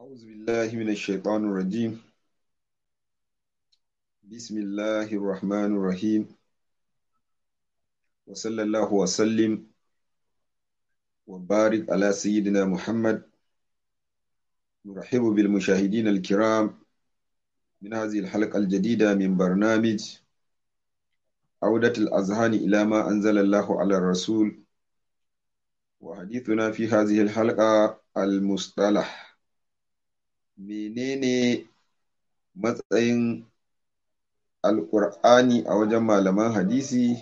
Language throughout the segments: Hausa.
أعوذ بالله من الشيطان الرجيم بسم الله الرحمن الرحيم وصلى الله وسلم وبارك على سيدنا محمد نرحب بالمشاهدين الكرام من هذه الحلقة الجديدة من برنامج عودة الأذهان إلى ما أنزل الله على الرسول وحديثنا في هذه الحلقة المصطلح menene matsayin alƙur'ani a wajen malaman hadisi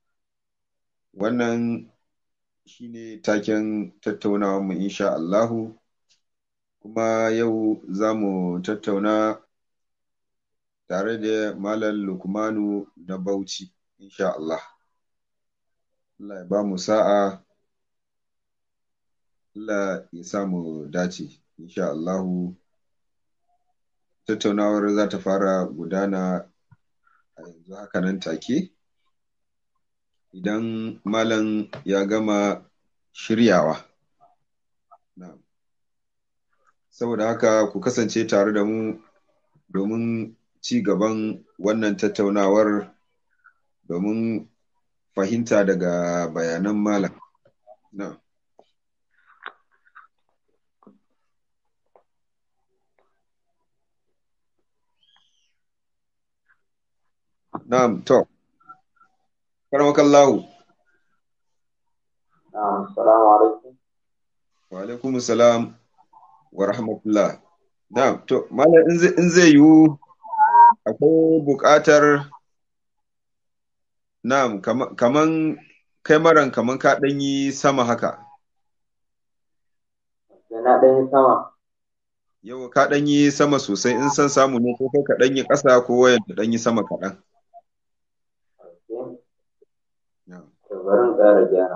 wannan shine taken tattaunawarmu insha Allahu kuma yau za mu tattauna tare da malam lukmanu na bauchi insha Allah Allah ya ba mu sa'a Allah ya sa mu dace insha Allahu tattaunawar za ta fara gudana a yanzu haka nan take idan malam ya gama shiryawa saboda haka ku kasance tare da mu domin ci gaban wannan tattaunawar domin fahimta daga bayanan malam na'am Na'am, to. Karamakallahu. Na'am, salamu alaikum. Wa alaikum salam wa rahmatullah. Na'am, to, malam in zai yiwu akwai buƙatar Na'am, kaman kai maran kaman ka ɗan yi sama haka. Na ɗan yi sama. Yau ka ɗan yi sama sosai in san samu ne ko kai ka ɗan yi ƙasa ko wayan ka ɗan yi sama kaɗan. bari in ƙara gyara.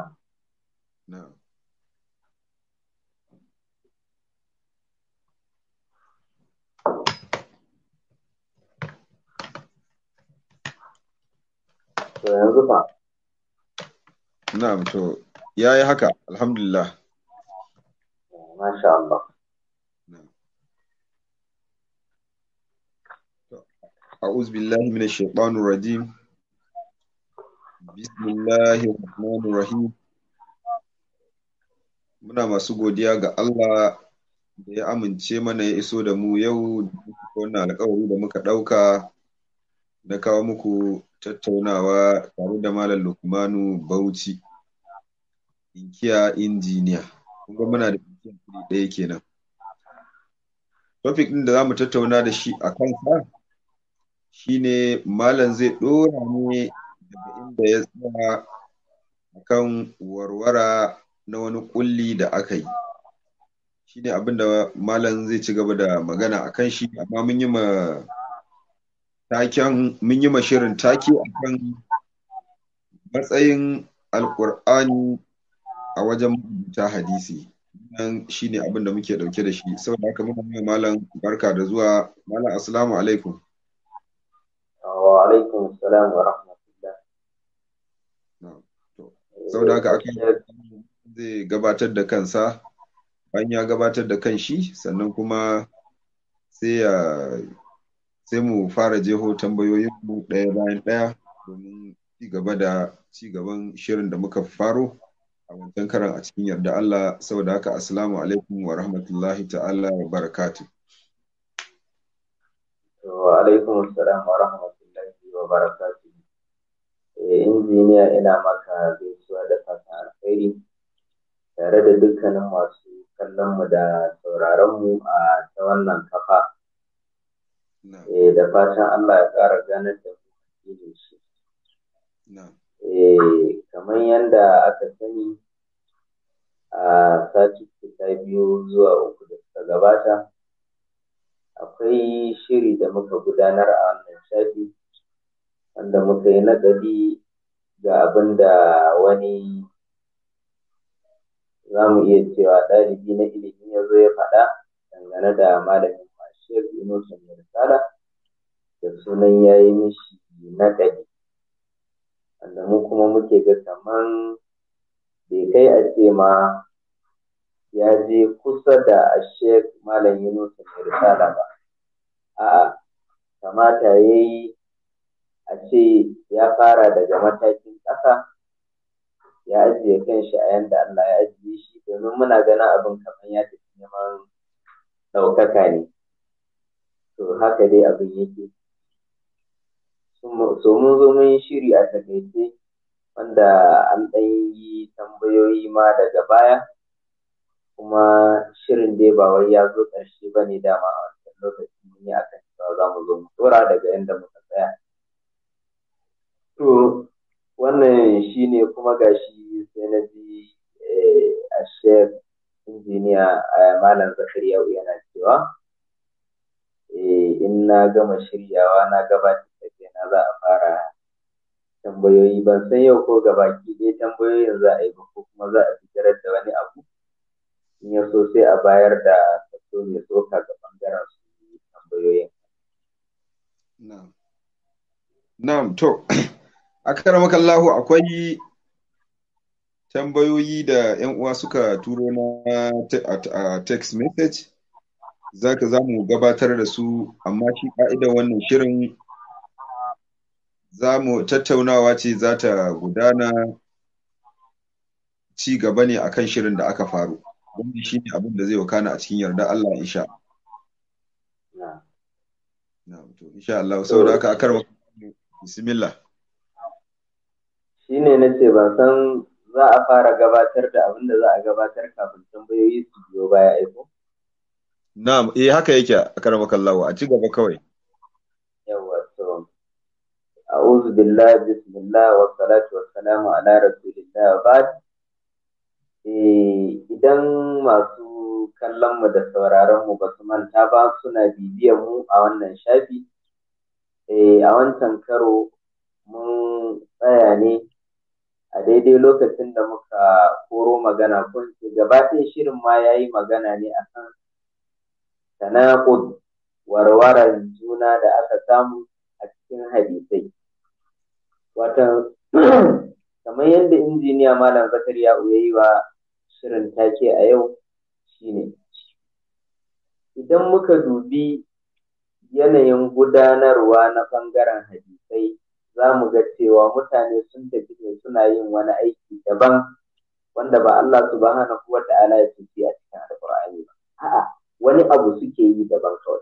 To yanzu fa. Na'am to ya yi haka alhamdulillah. Masha Allah. أعوذ بالله من الشيطان الرجيم بسم الله الرحمن الرحيم muna masu godiya ga Allah da ya amince mana ya iso da mu yau wannan alkawari da muka ɗauka na kawo muku tattaunawa tare da Malam Lukmanu Bauchi inkiya injiniya kuma muna da inkiya ɗaya kenan topic ɗin da za mu tattauna da shi a kansa shine malam zai ɗora ne daga inda ya tsaya akan warwara na wani ƙulli da aka yi shine abin da malam zai ci gaba da magana a kan shi amma mun yi ma taken mun yi ma shirin take akan matsayin alƙur'ani a wajen mabuta hadisi nan shine abin da muke ɗauke da shi saboda haka muna yi malam barka da zuwa malam assalamu alaikum wa alaikum salam wa rahmatullah. Saboda haka aka zai gabatar da kansa bayan ya gabatar da kanshi sannan kuma sai ya sai mu fara jeho tambayoyin mu ɗaya bayan ɗaya domin ci gaba da ci gaban shirin da muka faro a wancan karan a cikin yarda Allah saboda haka assalamu alaikum wa rahmatullahi ta'ala wa barakatuh. Wa alaikum salam wa rahmatullahi wa barakatuh. injiniya ina maka gaisuwa da fatan alkhairi tare da dukkanin masu kallon mu da sauraron mu a ta wannan kafa. da fatan Allah ya ƙara ganar da mu shi. kamar yadda aka sani a sati ta biyu zuwa uku da suka gabata akwai shiri da muka gudanar a wannan shafi wanda muka yi naƙadi ga abin da wani za mu iya cewa ɗalibi na ilimi ya zo ya faɗa dangane da malamin mashiyar Yunusa mai risala da sunan ya yi mishi naƙadi wanda mu kuma muke ga kaman bai kai a ce ma ya je kusa da Sheikh Malam Yunus mai risala ba. A'a, kamata ya yi a ce ya fara daga matakin ƙasa ya ajiye kanshi a yanda Allah ya ajiye shi domin muna ganin abin kamar ya tafi neman ɗaukaka ne. To haka dai abin yake. So mun zo mun yi shiri a takaice wanda an ɗan yi tambayoyi ma daga baya kuma shirin dai ba wai ya zo ƙarshe ba ne dama a wancan lokaci mun yi akan cewa za mu zo mu ɗora daga yadda muka tsaya. To wannan shi ne kuma gashi sai na ji a shek injiniya malam zakariya yana cewa in na gama shiryawa na gabatar da kaina za a fara tambayoyi ban san yau ko gabaki ɗaya tambayoyin za a yi ba ko kuma za a fitar da wani abu in ya so sai a bayar da kaso mai tsoka ga ɓangaren su tambayoyin. Na'am to akaramakallahu akwai tambayoyi da 'yan uwa suka turo na a text message zaka za mu gabatar da su amma shi ka'idar wannan shirin za mu tattaunawa ce za ta gudana ci gaba ne akan shirin da aka faru wanda shi ne abin da zai wakana a cikin yarda Allah insha to insha Allah saboda haka akar bismillah shine na ce ban san za a fara gabatar da abin da za a gabatar kafin tambayoyi su biyo baya aiko na'am eh haka yake akar makallahu a ci gaba kawai yawa to a'udhu billahi bismillah wa salatu wa salamu ala rasulillah wa ba'd idan masu kallon mu da sauraron mu ba su manta ba suna bibiyar mu a wannan shafi a wancan karo mun tsaya ne a daidai lokacin da muka koro magana kun ce gabatin shirin ma ya yi magana ne akan tanaqud warwaran juna da aka samu a cikin hadisai watan kamar yadda injiniya malam zakariya ya yi wa shirin take a yau shine idan muka dubi yanayin gudanarwa na ɓangaren hadisai za mu ga cewa mutane sun tafi ne suna yin wani aiki daban wanda ba Allah subhanahu wa ta'ala ya tafi a cikin alƙur'ani ba a'a wani abu suke yi daban kawai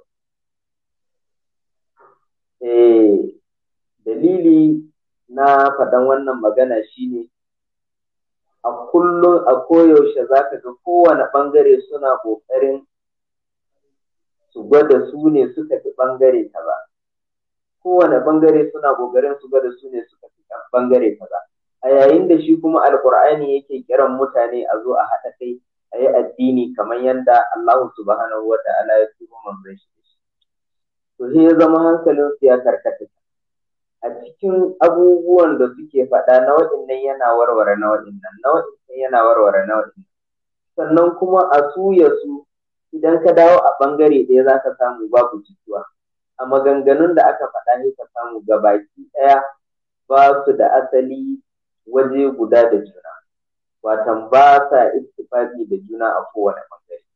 eh dalili na faɗan wannan magana shine a kullum a koyaushe za ka ga kowane ɓangare suna ƙoƙarin su gwada su ne suka fi ɓangare kaza kowane ɓangare suna ƙoƙarin su gwada su ne suka fi ɓangare kaza a yayin da shi kuma alƙur'ani yake kiran mutane a zo a haɗa kai a yi addini kamar yadda Allah subhanahu wa ta'ala ya turo manzon shi to sai ya zama hankalin su ya karkata a cikin abubuwan da suke faɗa na waɗannan yana warware na waɗannan na waɗannan yana warware na waɗannan sannan kuma a suya su idan ka dawo a ɓangare ɗaya za ka samu babu jituwa a maganganun da aka faɗa ne ka samu gabaki ɗaya ba su da asali waje guda da juna watan ba sa ittifaqi da juna a kowane ɓangare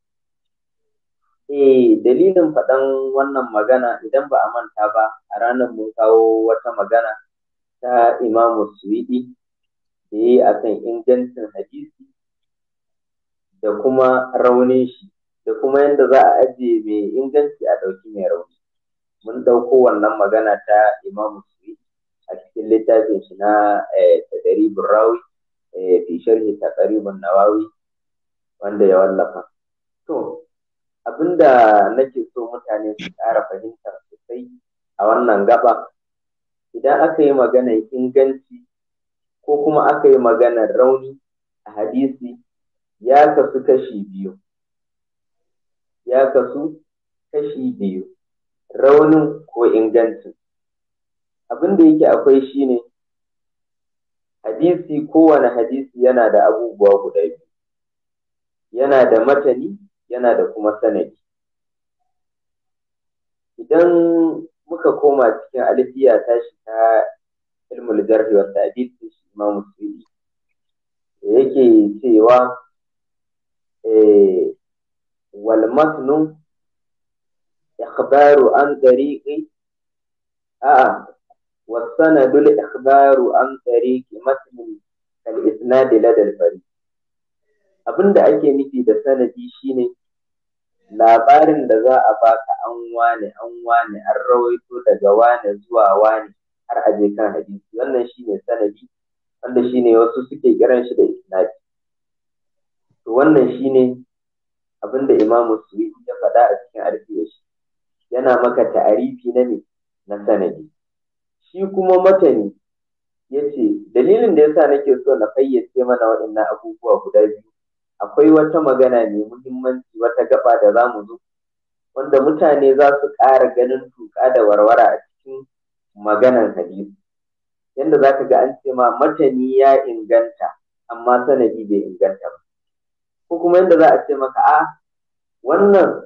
eh dalilin faɗan wannan magana idan ba a manta ba a ranar mun kawo wata magana ta imamu suwidi da ya yi akan ingancin hadisi da kuma raunin shi da kuma yadda za a ajiye mai inganci a ɗauki mai rauni mun ɗauko wannan magana ta imamu suwidi a cikin littafin shi na tadaribin rawi fi sharhi taqribun nawawi wanda ya wallafa to abinda nake so mutane su ƙara fahimta sosai a wannan gaba idan aka yi maganar inganci ko kuma aka yi maganar rauni a hadisi ya kasu kashi biyu ya kasu kashi biyu raunin ko ingancin abin da yake akwai shine hadisi kowane hadisi yana da abubuwa guda biyu yana da matani yana da kuma sanadi idan muka koma cikin alfiya tashi ta ilmul jarhi wa ta'dil shi Imam Suyuti yake cewa eh, wal matnu ikhbaru an tariqi a'a والسند الإخبار عن طريق متن كالإسناد لدى الفريق abinda ake nufi da sanadi shine labarin da za a baka an wane an wane an rawaito daga wane zuwa wane har a je kan hadisi wannan shine sanadi wanda shine wasu suke kiran shi da isnadi to wannan shine abinda imamu suyuti ya faɗa a cikin arfiya shi yana maka ta'arifi na ne na sanadi shi kuma matani ya ce dalilin da yasa nake so na fayyace mana waɗannan abubuwa guda biyu akwai wata magana mai muhimmanci wata gaba da za mu zo wanda mutane za su ƙara ganin tuƙa da warwara a cikin maganan hadisi yadda za ka ga an ce ma matani ya inganta amma sanadi bai inganta ba ko kuma yadda za a ce maka a wannan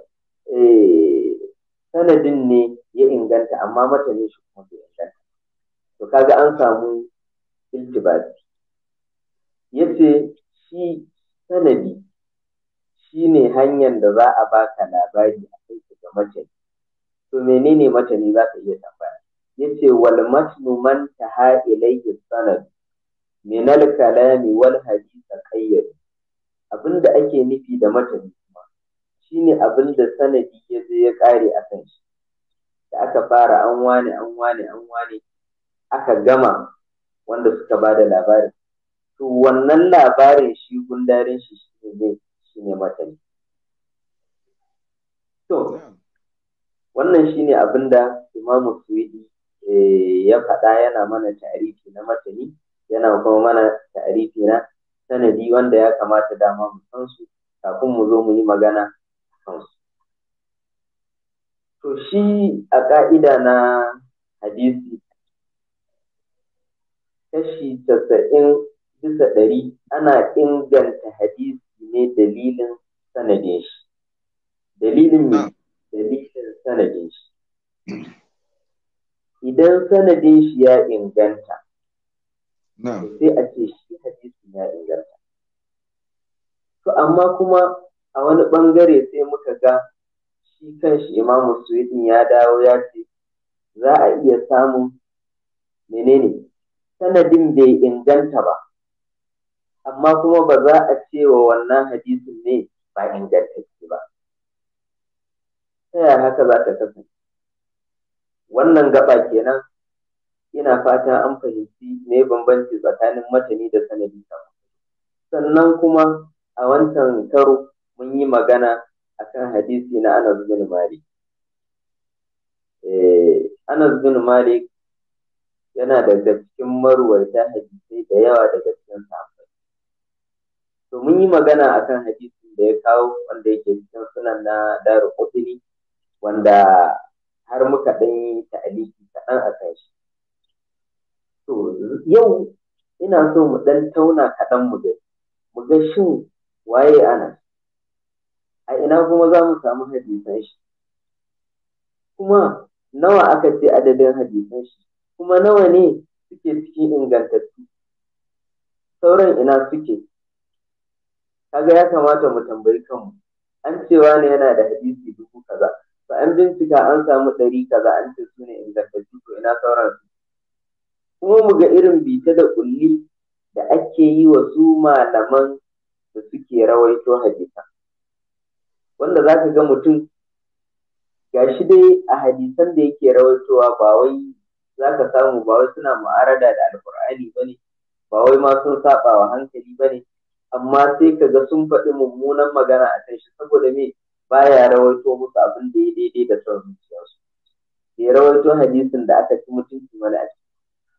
sanadin ne ya inganta amma matani shi kuma bai inganta to kaga an samu iltibasi yace shi sanadi shi ne hanyar da za a baka labari a kai ga matani to menene matani za ka iya tambaya yace wal matnu man taha ilayhi sanad min al kalami wal hadith qayyad abinda ake nufi da matani kuma shine abinda sanadi ya je ya kare a kan shi da aka fara an wane an wane an wane aka gama wanda suka ba da labarin to wannan labarin shi gundarin shi shi ne shi ne matani to wannan shi ne abin da imamu suwidi ya faɗa yana mana ta'arifi na matani yana kuma mana ta'arifi na sanadi wanda ya kamata dama mu san su kafin mu zo mu yi magana a kansu to shi a ƙa'ida na hadisi kashi casa'in bisa ɗari ana inganta hadisi ne dalilin sanadin shi. Dalilin me? Dalilin sanadin shi. Idan sanadin shi ya inganta, sai a ce shi hadisin ya inganta. To amma kuma a wani ɓangare sai muka ga shi kan shi imamu Suwidin ya dawo ya ce za a iya samun menene sanadin bai inganta ba amma kuma ba za a ce wa wannan hadisin ne ba ingantacce ba ta yaya haka za ta kasance wannan gaba kenan ina fatan an fahimci me bambanci tsakanin matani da sanadi sannan kuma a wancan karo mun yi magana akan hadisi na Anas bin Malik Anas bin Malik yana daga cikin marwaita hadisai da yawa daga cikin sahabbai. To mun yi magana akan hadisin da ya kawo wanda yake cikin sunan na Daru Qutni wanda har muka ɗan yi ta'aliki kaɗan a kan shi. To yau ina so mu ɗan tauna kaɗan mu da mu ga shin waye ana a ina kuma za mu samu hadisan shi kuma nawa aka ce adadin hadisan shi kuma nawa ne suke cikin ingantattu sauran ina suke kaga ya kamata mu tambayi kanmu an cewa ne yana da hadisi dubu kaza to an bincika an samu ɗari kaza an ce su ne ingantattu to ina sauran su kuma mu ga irin bita da kulli da ake yi wa su malaman da suke rawaito hadisan wanda za ka ga mutum gashi dai a hadisan da yake rawaitowa ba wai za ka samu ba wai suna mu'arada da alkur'ani ba ne ba wai ma sun saba wa hankali ba ne amma sai ka ga sun faɗi mummunan magana a kan shi saboda me baya rawaito musu abin da ya daidai da son zuciyarsu ya rawaito hadisin da aka ci mutunci mana a ciki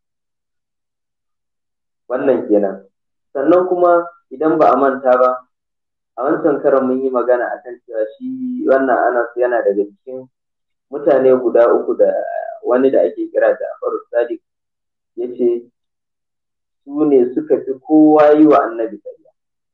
wannan kenan sannan kuma idan ba a manta ba a wancan karon mun yi magana akan cewa shi wannan anas yana daga cikin mutane guda uku da wani da ake kira da Afaru Sadiq ya ce su ne suka fi kowa yi wa annabi ƙarya.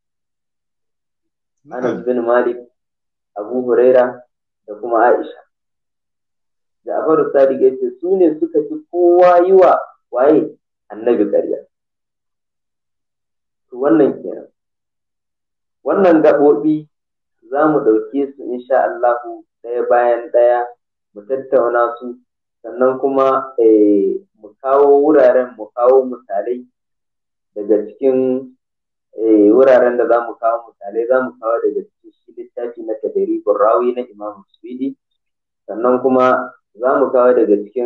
Anas bin Malik, Abu Huraira da kuma Aisha. Da Afaru Sadiq ya ce su ne suka fi kowa yi wa waye annabi ƙarya. To wannan kenan. wannan gaɓoɓi za mu ɗauke su insha Allahu ɗaya bayan ɗaya mu tattauna su sannan kuma mu kawo wuraren mu kawo misalai daga cikin wuraren da za mu kawo misalai za mu kawo daga cikin shi littafi na tadaribin rawi na imam suwidi sannan kuma za mu kawo daga cikin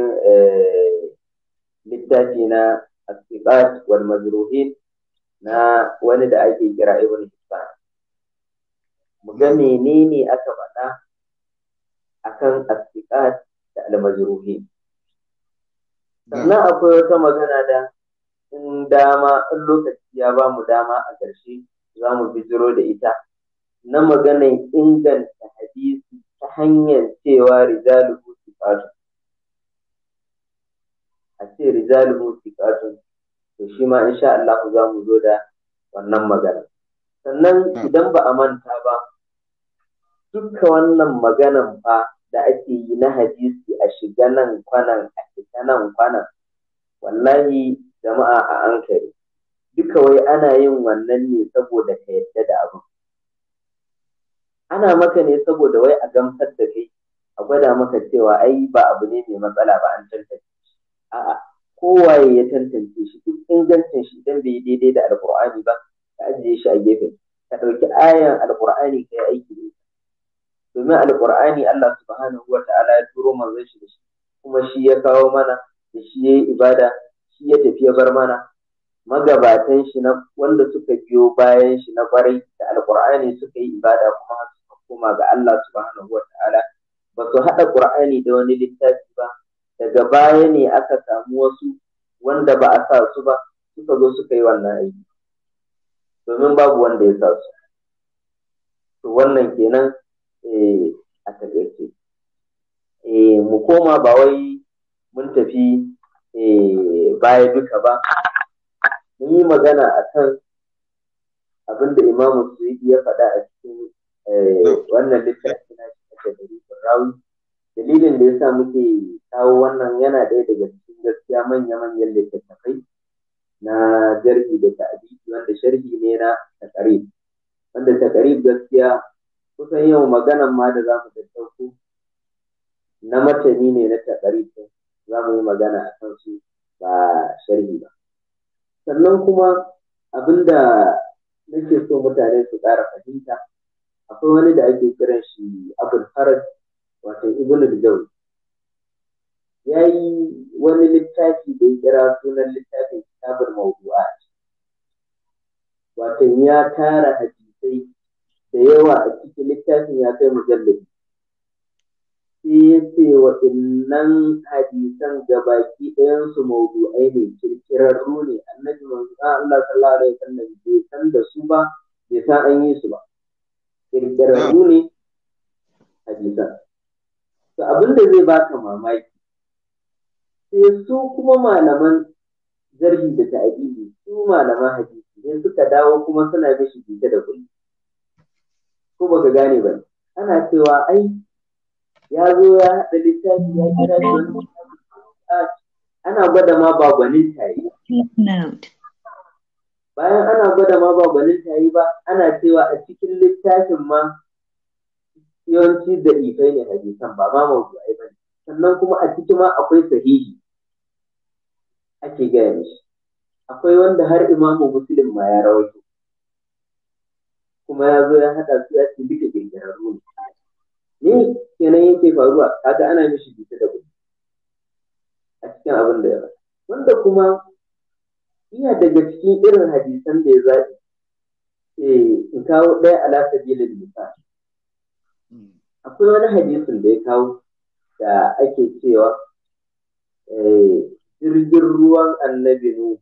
littafi na asiqat wal majruhin na wani da ake kira ibn hibban mu ga menene aka faɗa akan asiqat da al majruhin sannan akwai wata magana da in dama in lokaci ya ba mu dama a ƙarshe za mu bijiro da ita na maganan inganta hadisi ta hanyar cewa rijaluhu siqatun a ce rijaluhu siqatun to shi ma insha Allah za mu zo da wannan magana sannan idan ba a manta ba duka wannan maganan fa da ake yi na hadisi a shiga nan kwanan a fita nan kwanan wallahi jama'a a ankare duka wai ana yin wannan ne saboda ka yadda da abin ana maka ne saboda wai a gamsar da kai a gwada maka cewa ai ba abu ne mai matsala ba an tantance shi a'a kowaye ya tantance shi duk ingancin shi idan bai daidai da alkur'ani ba ka ajiye shi a gefe ka ɗauki ayan alkur'ani ka yi aiki da domin alkur'ani Allah subhanahu wa ta'ala ya turo manzon shi da shi kuma shi ya kawo mana da shi ya yi ibada shi ya tafi ya bar mana magabatan shi na wanda suka biyo bayan shi na kwarai da alkur'ani suka yi ibada kuma suka koma ga Allah subhanahu wa ta'ala ba su haɗa qur'ani da wani littafi ba daga baya ne aka samu wasu wanda ba a sa su ba suka zo suka yi wannan aiki domin babu wanda ya sa su to wannan kenan a taƙaice mu koma ba wai mun tafi baya duka ba mun yi magana a kan abin da imamu suyi ya faɗa a cikin wannan littafi na shi rawi dalilin da ya sa muke kawo wannan yana ɗaya daga cikin gaskiya manya-manyan littattafai na jarhi da ta'adiki wanda sharhi ne na takarib wanda takarib gaskiya kusan yau maganan ma da za mu tattauko na matani ne na takarib za mu yi magana a kan su ba sharhi ba sannan kuma abinda nake so mutane su ƙara fahimta akwai wani da ake kiran shi abul farad wato ibn al ya yi wani littafi da ya kira sunan littafin kitabul mawdu'at wato ya tara hadisai da yawa a cikin littafin ya kai mujallabi sai ya ce waɗannan hadisan gabaki ɗayansu mawdu'ai ne kirkirarru ne annabi manzo Allah sallallahu alaihi wasallam bai san da su ba bai san an yi su ba kirkirarru ne hadisan to abin da zai baka mamaki sai su kuma malaman jarhi da ta'adili su malaman hadisi ne suka dawo kuma suna mishi bita da kulli ko baka gane ba ana cewa ai ya zo ya haɗa littafi ya kira shi wani ana gwada ma ba gwanin tayi bayan ana gwada ma ba gwanin tayi ba ana cewa a cikin littafin ma yawanci da ifai ne hadisan ba ma mawdu'ai ba ne sannan kuma a ciki ma akwai sahihi ake gaya mishi akwai wanda har imamu muslim ma ya rawaito kuma ya zo ya haɗa su ya ce duka kirkirarru ne ne kenan yake faruwa kaga ana mishi bita da gudu a cikin abin da ya ba wanda kuma iya daga cikin irin hadisan da ya zaɓi in kawo ɗaya ala sabilin misali akwai wani hadisin da ya kawo da ake cewa jirgin ruwan annabi Nuhu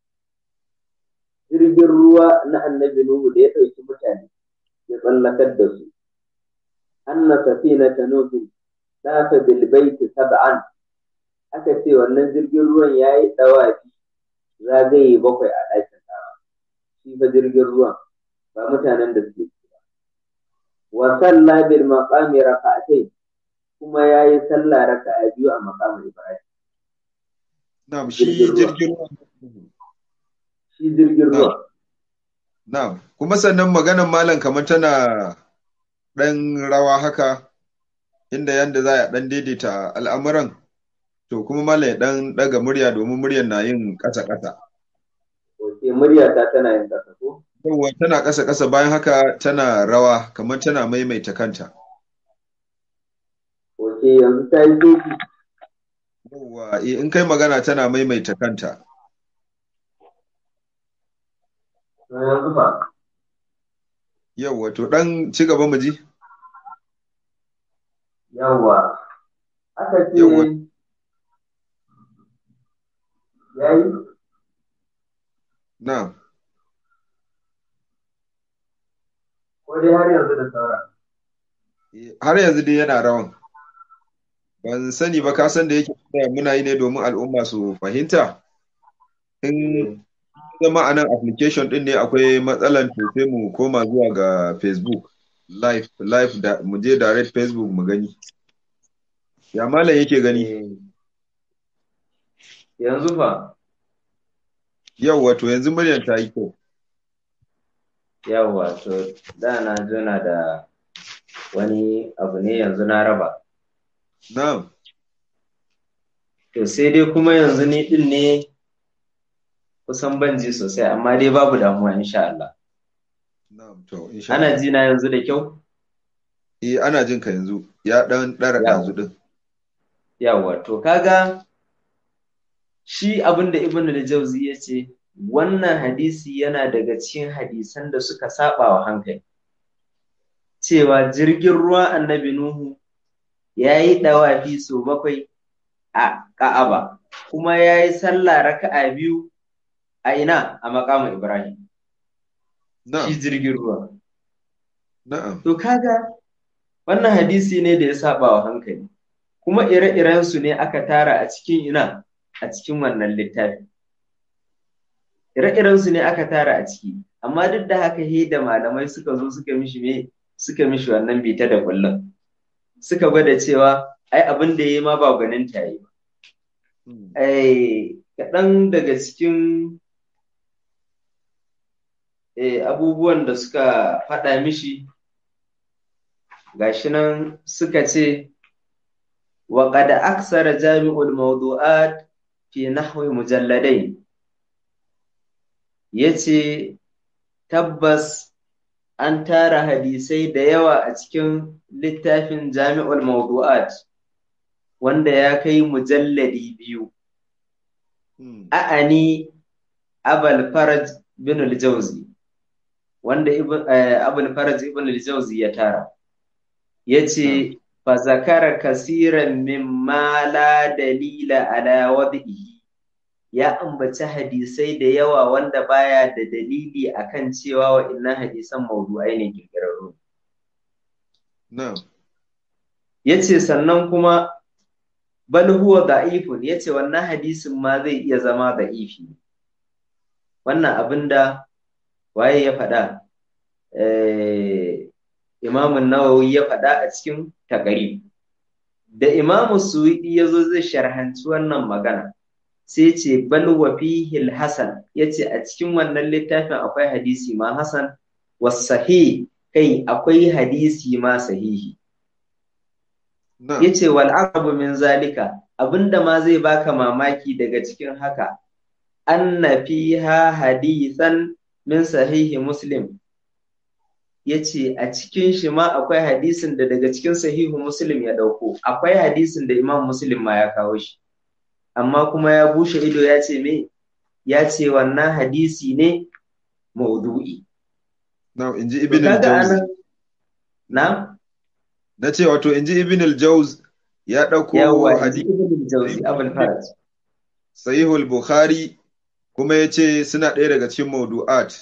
jirgin ruwa na annabi Nuhu da ya ɗauki mutane ya tsallakar da su anna safina ta nufi tafa bil baiti sab'an aka ce wannan jirgin ruwan ya yi ɗawafi zagaye bakwai a ɗakin sama shi fa jirgin ruwan ba mutanen da suke wa salla bil maqami raka'atayn kuma yayi sallah raka'a biyu a maqamin Ibrahim na'am shi jirgin ruwa shi jirgin ruwa na kuma sannan maganan malam kamar tana ɗan rawa haka inda yanda za a ɗan daidaita al'amuran to kuma malam ya ɗan ɗaga murya domin muryar na yin ƙasa-ƙasa. Ok, murya ta tana yin ƙasa ko? Yawwa tana ƙasa-ƙasa bayan haka tana rawa kamar tana maimaita kanta. Ok, yanzu ta yi daidai. Yawwa eh, in kai magana tana maimaita kanta. To yanzu fa. Yawwa to ɗan ci gaba mu ji. Yawwa. Aka ce Yawwa. yayi Na. ko dai har yanzu da saura. Eh, Har yanzu dai yana rawan. Ban sani ba ka san da yake muna yi ne domin al'umma su fahimta. In zama a nan application ɗin ne akwai matsalan to sai mu koma zuwa ga Facebook live live da mu je direct Facebook mu gani. Ya malam yake gani? Eh, Yanzu fa. Yawwa to yanzu muryar ta yi kyau. Yawwa to da na jona da wani abu ne yanzu na raba. Na'am. To sai dai kuma yanzu ni din ne kusan ban ji sosai amma dai babu damuwa insha Allah. Na'am to insha Ana Allah. ji na yanzu da kyau? Eh ana jin ka yanzu. Ya ɗan ɗara Yawwa. ɗazu ɗin. Yawwa to kaga shi abin da Ibn al-Jawzi ya ce wannan hadisi yana daga cikin hadisan da suka saba wa hankali. Cewa jirgin ruwa annabi Nuhu ya yi ɗawafi sau bakwai a Ka'aba kuma ya yi sallah raka'a biyu a ina a makamin Ibrahim. Shi Na'am. jirgin ruwa. Na'am. To kaga wannan hadisi ne da ya saba wa hankali. Kuma ire-irensu ne aka tara a cikin ina a cikin wannan littafi. Ire-irensu ne aka tara a ciki, amma duk da haka he da malamai suka zo suka mishi me suka mishi wannan bita da kullum. Suka gwada cewa ai abin da ya yi ma ba gwanin ta yi ba. Hmm. Eh, kaɗan daga cikin eh, abubuwan da suka faɗa mishi gashi nan suka ce wa qad aksara jami'ul mawdu'at fi nahwi mujalladai yace tabbas an tara hadisai da yawa a cikin littafin jami'ul mawdu'at wanda ya kai mujalladi biyu Hmm. a'ani abul faraj bin al-jawzi wanda ibn eh, abul faraj ibn al-jawzi ya tara yace fa zakara kasiran mimma la dalila ala wad'ihi ya ambaci hadisai da yawa wanda baya da dalili akan cewa wa'innan hadisan maudu'ai ne kirkirarru Na'am. yace sannan kuma bal huwa da'ifun yace wannan hadisin ma zai iya zama da'ifi wannan abinda waye ya faɗa eh Imam Nawawi ya faɗa a cikin taƙari. Da Imam Suwidi ya zo zai sharhanci wannan magana, sai ce bal wa fihi hasan yace a cikin wannan littafin akwai hadisi ma hasan wasahi kai akwai hadisi ma sahihi. Na'am. Yace wal aqrabu min zalika abinda ma zai baka mamaki daga cikin haka anna fiha hadisan min sahihi Muslim ya ce a cikin shi ma akwai hadisin da daga cikin sahihu muslim ya ɗauko akwai hadisin da imam muslim ma ya kawo shi amma kuma ya bushe ido ya ce me ya ce wannan hadisi ne maudu'i Na'am inji to Ibn kaga al-Jawzi. anan na Na ce wato inji Ibn al-Jawz ya ɗauko yawa inji hadisi ibn jawzi abul faraj Sahihul Bukhari kuma ya ce suna ɗaya daga cikin maudu'at.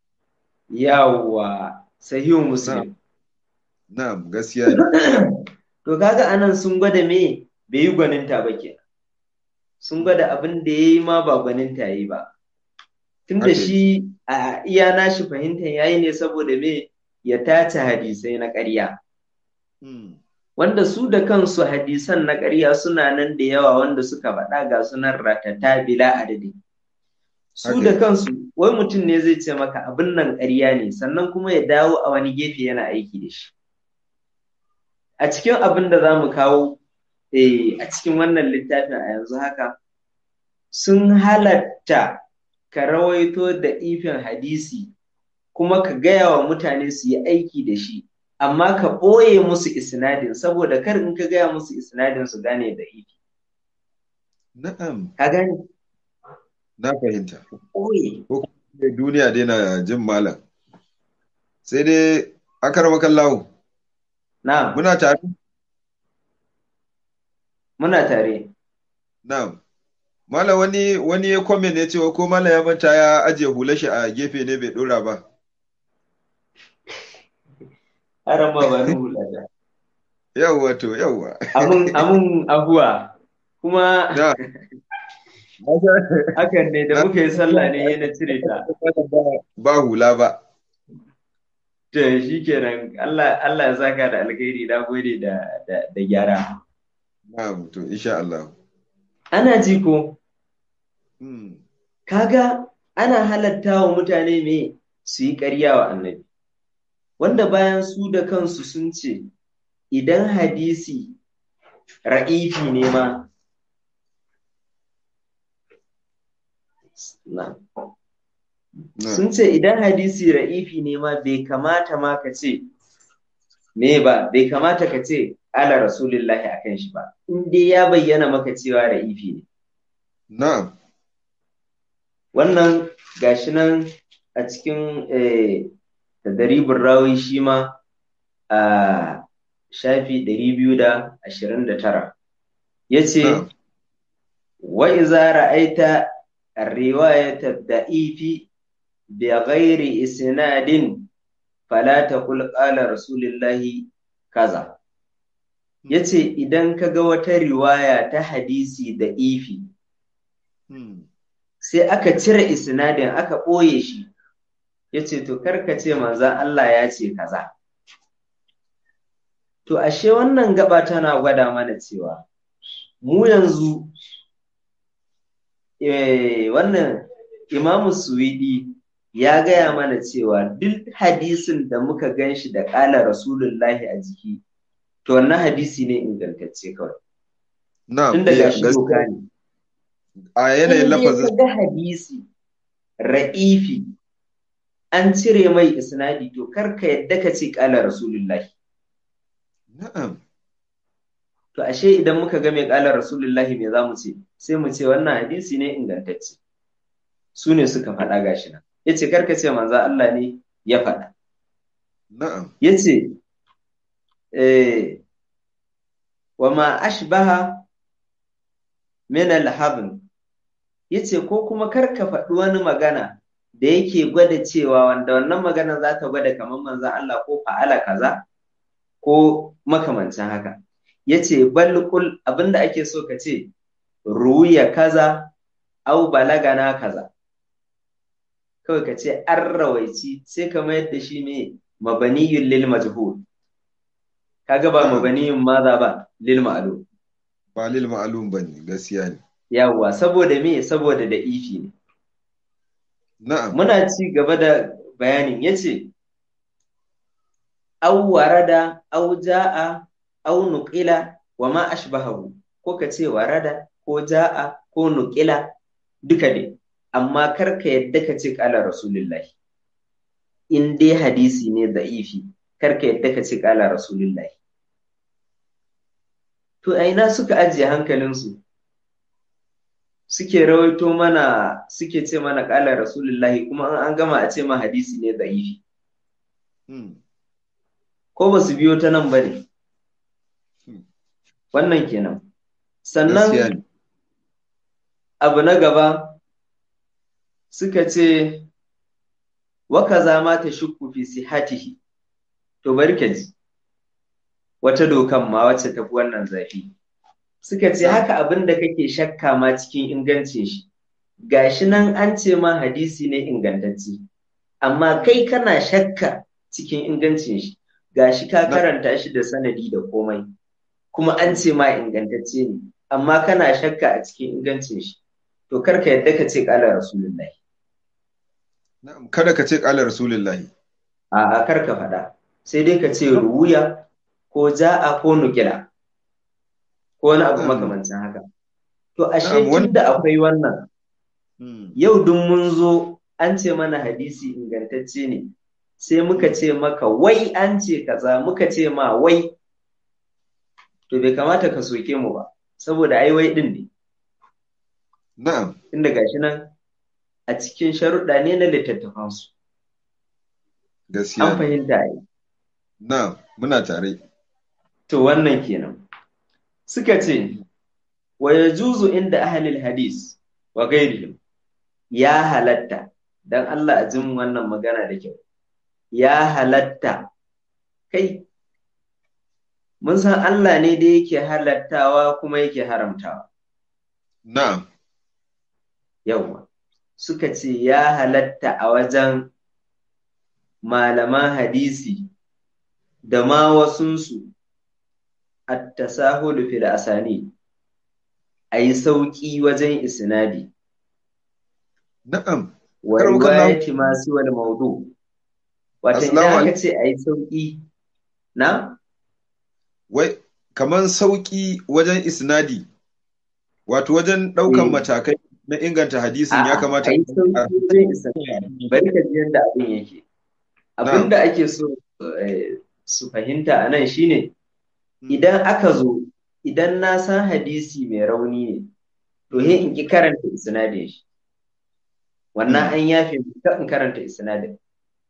yawa sahihu muslim Na'am gaskiya ne. to kaga anan sun gwada me bai yi gwaninta ba ke sun gwada abin da ya yi ma ba gwaninta ya yi ba tunda Haka shi a iya nashi fahimtar yayi ne saboda me ya tace hadisai na ƙarya Hmm. wanda su da kansu hadisan na ƙarya suna nan da yawa wanda suka faɗa ga sunan ratata bila adadi su da kansu wai mutum ne zai ce maka abin nan ƙarya ne sannan kuma ya dawo a wani gefe yana aiki da shi a cikin abin da za mu kawo a cikin wannan littafin a yanzu haka sun halatta ka rawaito da ifin hadisi kuma ka gaya wa mutane su yi aiki da shi amma ka ɓoye musu isnadin saboda kar in ka gaya musu isnadin su gane da ifi na'am ka gane na fahimta ɓoye ko kuma duniya dai na jin malam sai dai akar makallahu na'am muna tare muna tare na'am Malam wani wani ya comment ya ce ko malam ya manta ya ajiye hular shi a gefe ne bai dora ba. Haram ba ba hula da. Yawwa to yawwa. Amun amun abuwa kuma Da. hakan ne da muka yi sallah ne yana cire ta. Ba hula ba. To shi kenan Allah Allah ya saka da alkhairi na gode da da, da gyara. Na'am to insha Allah. Ana ji ko Hmm. kaga ana halatta wa mutane me su yi ƙarya wa annabi wanda bayan su da kansu sun ce idan hadisi ra'ifi ne ma na Na. sun ce idan hadisi ra'ifi ne ma bai kamata ma ka ce me ba bai kamata ka ce ala rasulillahi akan shi ba in dai ya bayyana maka cewa ra'ifi ne Na'am. wannan gashi nan a cikin tadaribin rawi shi ma a shafi 229 ya ce Na'am. wa iza ra'aita riwayata da'ifi bi ghairi isnadin fala taqul qala rasulillahi kaza yace idan kaga wata riwaya ta hadisi da ifi Hmm. sai aka cire isnadin aka ɓoye shi ya ce to karka ce manzan Allah ya ce kaza to ashe wannan gaba tana gwada mana cewa mu yanzu eh, wannan imamu suwidi ya gaya mana cewa duk hadisin da muka gan shi da ƙala rasulullahi a jiki to wannan hadisi ne ingantacce kawai Na'am. tun daga eh, shi gaskiya. doka ne A yanayin in dai lafazin ka ga hadisi ra'ifi an cire mai isnadi to kar ka yadda ka ce ƙala rasulullahi Na'am. to ashe idan muka ga mai ƙala rasulullahi me za mu ce sai mu ce wannan hadisi ne ingantacce su ne suka faɗa gashi nan ya ce kar ka ce manzo Allah ne ya faɗa Na'am. ya ce eh, wa ma ashbaha min al-habn yace ko kuma kar ka faɗi wani magana da yake gwada cewa wanda wannan magana za ta gwada kamar manzon Allah ko fa'ala kaza ko makamancin haka yace bal qul abinda ake so ka ce ruya kaza au balagana kaza kawai ka ce an rawaici sai ka mayar da shi ne mabaniyun lil majhul kaga ba mabaniyun maza ba lil ma'lum Ba lil ma'alum bane gaskiya ne. yawwa saboda me saboda da ifi ne Na'am. muna ci gaba da bayanin yace aw warada aw jaa aw nuqila wa ma ashbahahu ko ka ce warada ko jaa ko nuqila duka ne amma kar ka yadda ka ce kala rasulullahi in dai hadisi ne da'ifi kar ka yadda ka ce kala rasulullahi to a ina suka ajiye hankalinsu suke rawaito mana suke ce mana kala rasulullahi kuma an gama a ce ma hadisi ne da'ifi Hmm. ko ba su biyo ta nan ba ne Hmm. wannan kenan Gaskiya sannan ne. abu na gaba suka ce waka zama ta shukku fi sihatihi to bari ka ji wata dokan ma wacce tafi wannan zafi suka ce haka abin da kake shakka ma cikin ingancin shi gashi nan an ce ma hadisi ne ingantacce amma kai kana shakka cikin ingancin shi gashi ka Na- karanta shi da sanadi da komai kuma an ce ma ingantacce ne amma kana shakka a cikin ingancin shi to kar ka yadda ka ce kala rasulullahi na'am kada ka ce qala rasulullahi a kar ka faɗa sai dai ka ce ruwuya ko ja'a ko nukila ko wani abu Na'am. makamancin haka to ashe Na'am, wani- tun da akwai wannan Hmm. yau duk mun zo an ce mana hadisi ingantacce ne sai muka ce maka wai an ce kaza muka ce ma wai to bai kamata ka soke mu ba saboda ai wai din ne na'am inda gashi nan a cikin sharuɗa ne na littattafansu gaskiya an ne. fahimta ai na'am muna tare to wannan kenan suka ce wa yajuzu inda ahlil hadis wa ghairihim ya halatta dan Allah a jin wannan magana da kyau ya halatta kai mun san Allah ne da yake halattawa kuma yake haramtawa na'am yawwa suka ce ya halatta a wajen malaman hadisi da ma wasunsu at-tasahulu fil asani a yi sauƙi wajen isnadi na'am wa Kar mu kalla- riwayati ma siwal maudu wato Assalamu idan aka alaikum. ce a yi sauƙi na wai kaman sauki wajen isnadi wato wajen ɗaukan Eh. matakai na inganta hadisin ya A'a, kamata a yi sauƙi wajen isnadi bari ka ji yadda abin yake abin da ake so eh, su fahimta a nan shine idan aka zo idan na san hadisi mai rauni ne to he in ki karanta isnadin shi wannan an yafe min, kar in karanta isnadin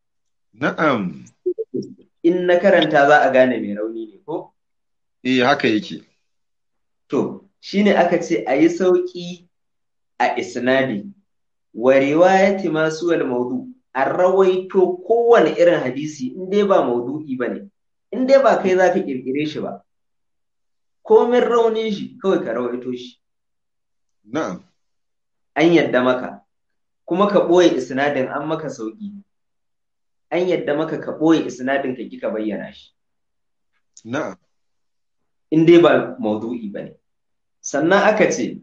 na'am in na karanta za a gane mai rauni ne ko eh haka yake to shine aka ce a yi sauƙi a isnadi wa riwayati masu wal maudu a rawaito kowane irin hadisi in dai ba maudu'i ba ne in dai ba kai za ka ƙirƙire shi ba komin raunin shi kawai ka rawaito shi na'am an yadda maka kuma ka ɓoye isnadin an maka sauƙi an yadda maka ka ɓoye isnadin ka ki ka bayyana shi na'am in dai ba maudu'i ba ne sannan aka ce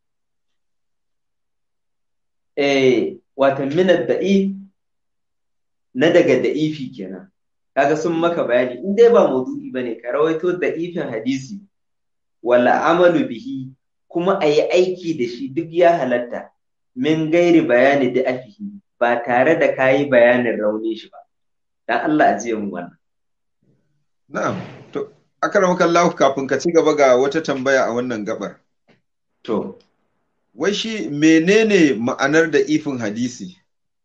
eh watan minad da'i na daga da'ifi kenan kaga sun maka bayani in dai ba maudu'i ba ne ka rawaito da'ifin hadisi wala amalu bihi kuma a yi aiki da shi duk ya halatta min gairi bayani da afihi ba tare da ka yi bayanin rauni shi ba dan Allah a jiya mu wannan na'am to akramaka Allah kafin ka ci gaba ga wata tambaya a wannan gabar to wai shi menene ma'anar da ifin hadisi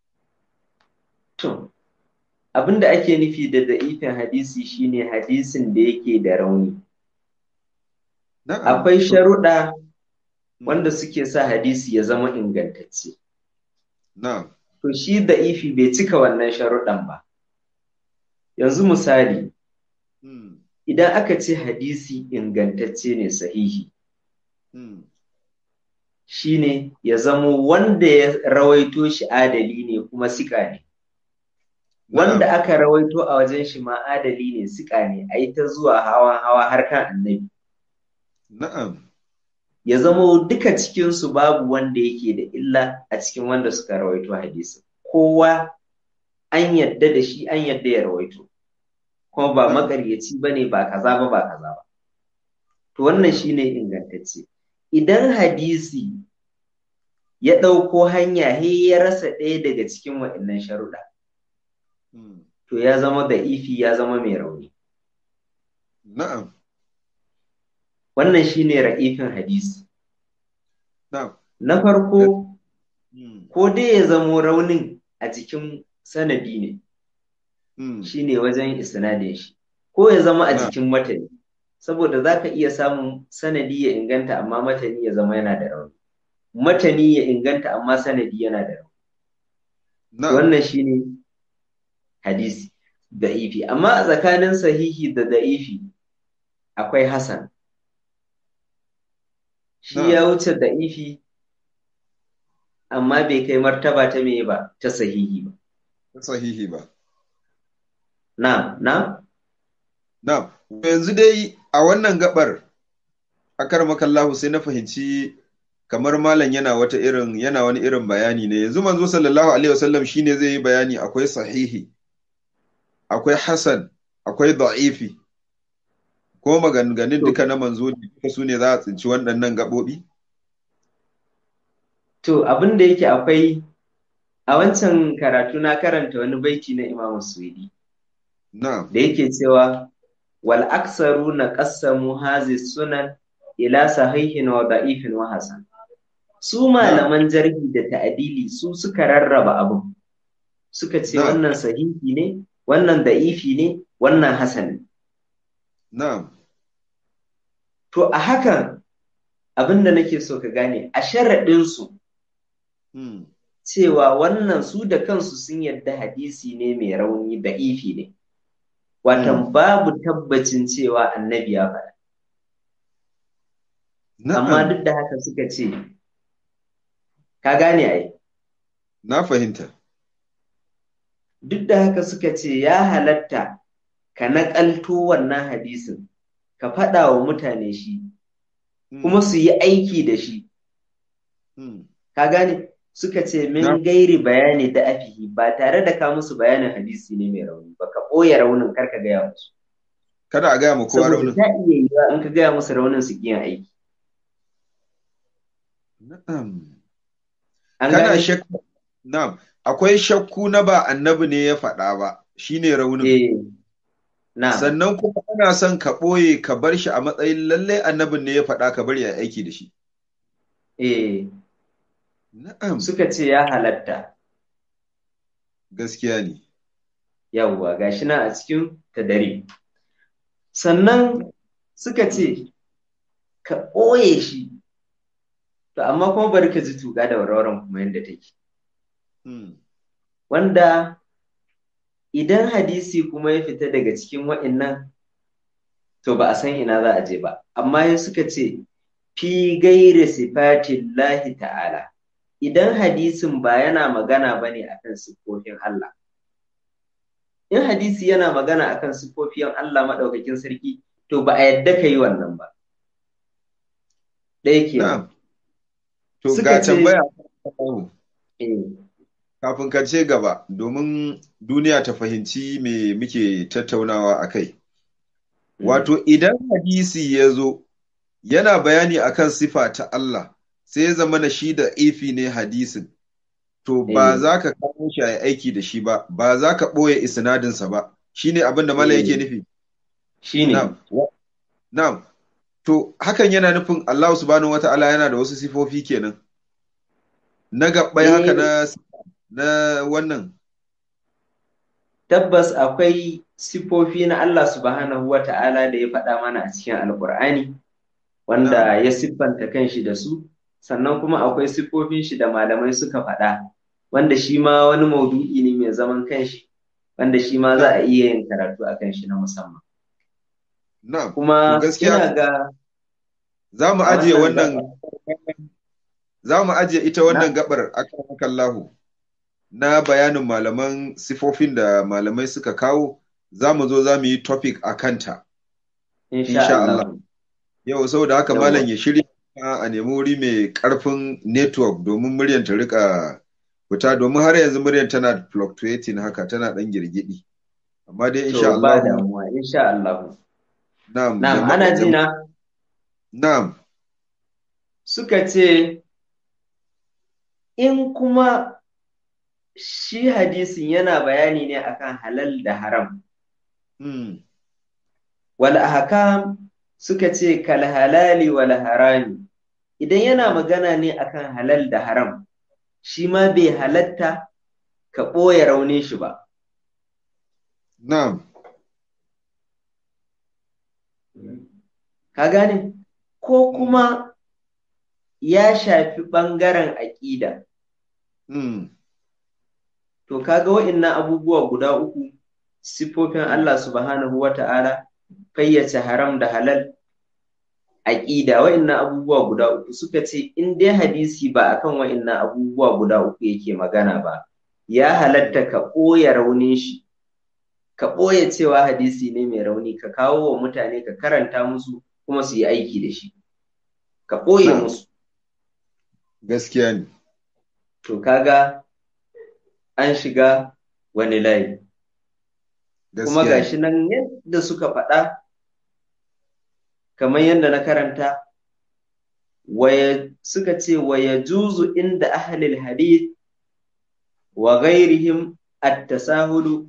to abinda ake nufi da da'ifin hadisi shine hadisin da yake da rauni na'am akwai to- sharuɗa wanda suke sa hadisi ya zama ingantacce na'am to shi da'ifi bai cika wannan sharuɗan ba yanzu misali hmm, idan aka ce hadisi ingantacce ne sahihi hmm, shine ya zamo wanda ya rawaito shi adali ne kuma siƙa ne wanda na'am aka rawaito a wajen shi ma adali ne siƙa ne a yi ta zuwa hawa hawa har kan annabi na'am ya zamo duka cikinsu babu wanda yake da illa a cikin wanda suka rawaito hadisi kowa an yadda da shi an yadda ya rawaito kuma ba makaryaci ba ne ba kaza ba ba kaza ba to wannan shine ingantacce idan hadisi ya ɗauko hanya he ya rasa ɗaya daga cikin waɗannan sharuɗa hmm, to ya zama da ifi ya zama mai rauni na'am wannan shine ra'ifin hadisi na'am na farko hmm, ko dai ya zamo raunin a jikin sanadi ne hmm, shine wajen isnadin shi ko ya zama a Na. jikin matani saboda za ka iya samun sanadi ya inganta amma matani ya zama yana da rauni matani ya inganta amma sanadi yana da rauni na'am wannan shine hadisi da'ifi amma a tsakanin sahihi da da'ifi akwai hasan shi Na. ya wuce da'ifi amma bai kai martaba ta me ba ta sahihi ba sahihi ba na na na'am yanzu dai a wannan gabar akar makallahu sai na fahimci kamar malam yana wata irin yana wani irin bayani ne yanzu manzo sallallahu alaihi wasallam shine zai yi bayani akwai sahihi akwai hasan akwai da'ifi ko maganganun duka na manzo ne duka su ne za a tsinci waɗannan gaɓoɓi To abin da yake akwai a wancan karatu na karanta wani baiti na Imam Suwidi na'am da yake cewa wal aksaru na qassamu hazi sunan ila sahihin wa da'ifin wa hasan su malaman jarhi da ta'adili su suka rarraba abin suka ce Na'am. wannan sahihi ne wannan da'ifi ne wannan hasan ne na'am to a hakan abin da nake so ka gane a sharaɗinsu hmm. cewa wannan su da kansu sun yadda hadisi ne mai rauni da ifi ne watan babu tabbacin cewa annabi ya faɗa amma na'am duk da haka suka ce ka gane ai na fahimta duk da haka suka ce ya halatta ka naƙalto wannan hadisin ka faɗa wa mutane shi Hmm. kuma su yi aiki da shi Hmm. ka gane suka ce min Na- gairi bayani da afihi ba tare da ka musu bayanin hadisi ne mai rauni ba ka ɓoye raunin kar ka gaya musu kada a gaya ma kowa saboda raunin ta iya yiwuwa in ka gaya musu raunin su kiyan aiki na'am an kana gane shakku na'am akwai shakku na ba annabi ne ya faɗa ba shine raunin eh na sannan kuma ana son ka ɓoye ka bar shi a matsayin lallai annabin ne ya faɗa ka bari ya aiki da shi eh na'am suka ce ya halatta gaskiya ne yawwa gashi na a cikin tadari sannan suka ce ka ɓoye shi to amma kuma bari ka ji tuƙa da warwaran kuma yadda take Hmm. wanda idan hadisi kuma ya fita daga cikin wa'innan to ba a san ina za a je ba amma ya suka ce fi gairi sifatin lahi ta'ala idan hadisin ba yana magana ba ne akan siffofin Allah in hadisi yana magana akan siffofin Allah maɗaukakin sarki to ba a yadda ka yi wannan ba ɗaya kenan na'am to Suka ga ce- tambaya eh, kafin ka ce gaba domin duniya ta fahimci me muke tattaunawa a kai wato idan hadisi ya zo yana bayani akan sifa ta Allah sai ya zama na shi da ifi ne hadisin to ba Eh. za ka kawo shi a aiki da shi ba ba za ka ɓoye isnadinsa ba shine abin da malam Eh. yake nufi shine na'am na'am to hakan yana nufin Allah subhanahu wata'ala yana da wasu sifofi kenan na gabbai Eh. haka na na wannan tabbas akwai sifofi na Allah subhanahu wa ta'ala da ya faɗa mana a cikin alkur'ani wanda ya siffanta kanshi da su sannan kuma akwai siffofin shi da malamai suka faɗa wanda shi ma wani maudu'i ne mai zaman kanshi wanda shi ma za a iya yin karatu a kanshi na musamman na'am kuma To gaskiya- ina ga za mu a ajiye wannan wannan za mu ajiye ita wannan gabar akan kallahu na bayanin malaman sifofin da malamai suka kawo za mu zo za mu yi topic a kanta insha insha Allah Allah. yau saboda haka Yawwa. malam ya shirya a nemi wuri mai karfin network domin muryar ta rika fita domin har yanzu muryar tana fluctuating haka tana dan girgidi amma dai insha to ba Allah damuwa insha Allah na'am na'am jama'a- ana ji na na'am suka ce in kuma shi hadisin yana bayani ne akan halal da haram hmm. wal ahkam suka ce kal halali wal harami idan yana magana ne akan halal da haram shi ma bai halatta ka ɓoye raunin shi ba na'am ka gane ko kuma ya shafi ɓangaren aƙida hmm. To kaga wa'innan abubuwa guda uku siffofin Allah subhanahu wa ta'ala fayyace haram da halal aƙida wa'innan abubuwa guda uku suka ce in dai hadisi ba akan wa'innan abubuwa guda uku yake magana ba ya halatta ka ɓoye raunin shi ka ɓoye cewa hadisi ne mai rauni ka kawo wa mutane ka karanta musu kuma su yi aiki da shi ka ɓoye Na'am. musu gaskiya ne to kaga an shiga wani layi kuma gaskiya ne gashi nan yadda suka faɗa kamar yadda na karanta waya suka ce waya juzu inda ahlil hadith wa ghairihim at-tasahulu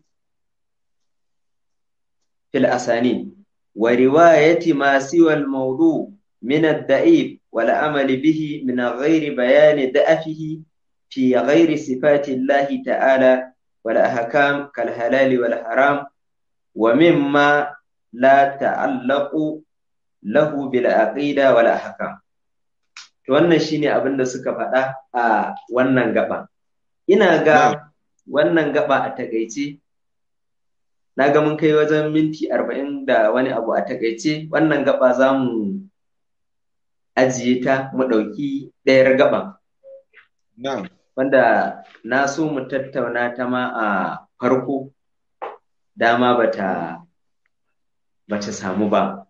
fil asani wa riwayati ma siwa al-mawdu min ad-da'if wal amal bihi min ghairi bayan da'afihi fi ghairi sifati Allah ta'ala wal ahkam kal halal wal haram wa mimma la ta'allaqu lahu bil aqida wal ahkam to wannan shine abin da suka faɗa a wannan gaba ina ga wannan gaba a takaice na ga mun kai wajen minti arba'in da wani abu a takaice wannan gaba za mu ajiye ta mu ɗauki ɗayar gaba na'am wanda na so mu tattauna ta ma a farko dama bata bata samu ba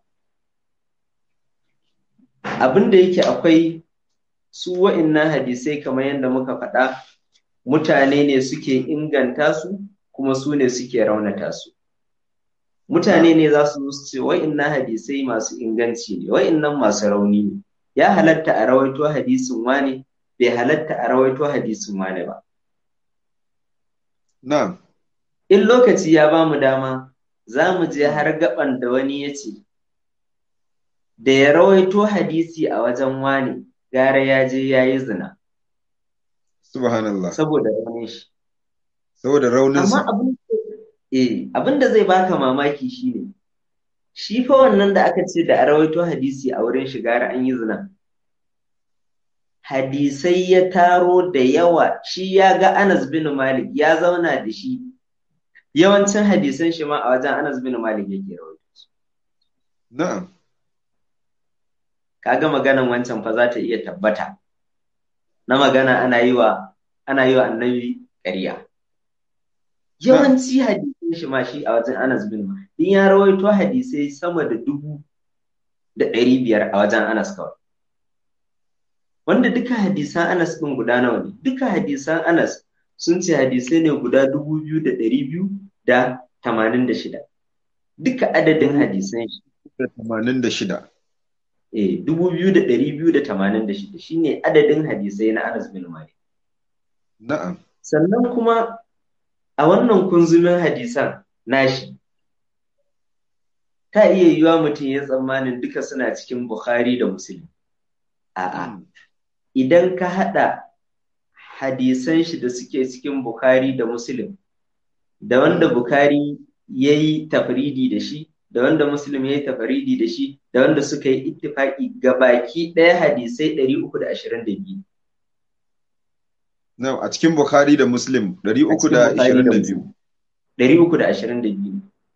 abin da yake akwai su wa'innan hadisai kamar yadda muka faɗa mutane ne suke inganta su kuma su ne suke raunata su mutane ne za su ce wa'innan hadisai masu inganci ne wa'innan masu rauni ne ya halatta a rawaito hadisin wane bai halatta a rawaito hadisin wane ba na'am in lokaci ya ba mu dama za mu je har gaban da wani ya ce da ya rawaito hadisi a wajen wani gara ya je ya yi zina subhanallah saboda raunin shi saboda raunin amma sa abin eh abin da zai baka mamaki shine shi fa wannan da aka ce da a rawaito hadisi a wurin shi gara an yi zina hadisai ya taro da yawa shi ya ga Anas bin Malik ya zauna da shi yawancin hadisan shi ma a wajen Anas bin Malik yake rawaito su na'am kaga maganan wancan fa za ta iya tabbata na magana ana yi wa ana yi wa annabi ƙarya yawanci hadisan shi ma shi a wajen Anas bin Malik din ya rawaito hadisai sama da dubu da ɗari biyar a wajen Anas kawai wanda duka hadisan Anas ɗin guda nawa ne duka hadisan Anas sun ce hadisai ne guda dubu biyu da ɗari biyu da tamanin da shida duka adadin hadisan shi da tamanin da shida eh dubu biyu da ɗari biyu da tamanin da shida shine adadin hadisai na Anas bin Malik na'am sannan kuma a wannan kunzumin hadisan nashi ta iya yiwa mutum ya tsammanin duka suna cikin Bukhari da Muslim a'a idan ka haɗa hadisan shi da suke cikin Bukhari da Muslim da wanda Bukhari ya yi tafridi da shi da wanda Muslim ya yi tafridi da shi da wanda suka yi ittifaki baki ɗaya hadisai 322 na'am a cikin Bukhari da Muslim 322 322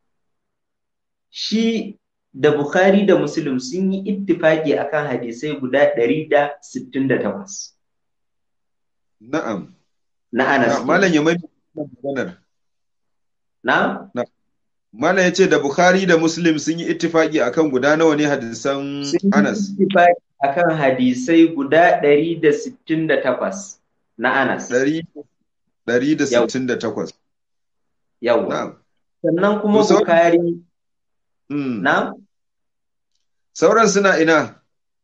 shi da Bukhari da Muslim sun yi ittifaki akan hadisai guda 168 na'am na Anas malam ya mai maganar na malam ya ce da Bukhari da Muslim sun yi ittifaki akan guda nawa ne hadisan Anas sun yi ittifaki akan hadisai guda 168 na Anas 168 yawa na'am sannan kuma To, sau- Bukhari Mm. na sauran suna ina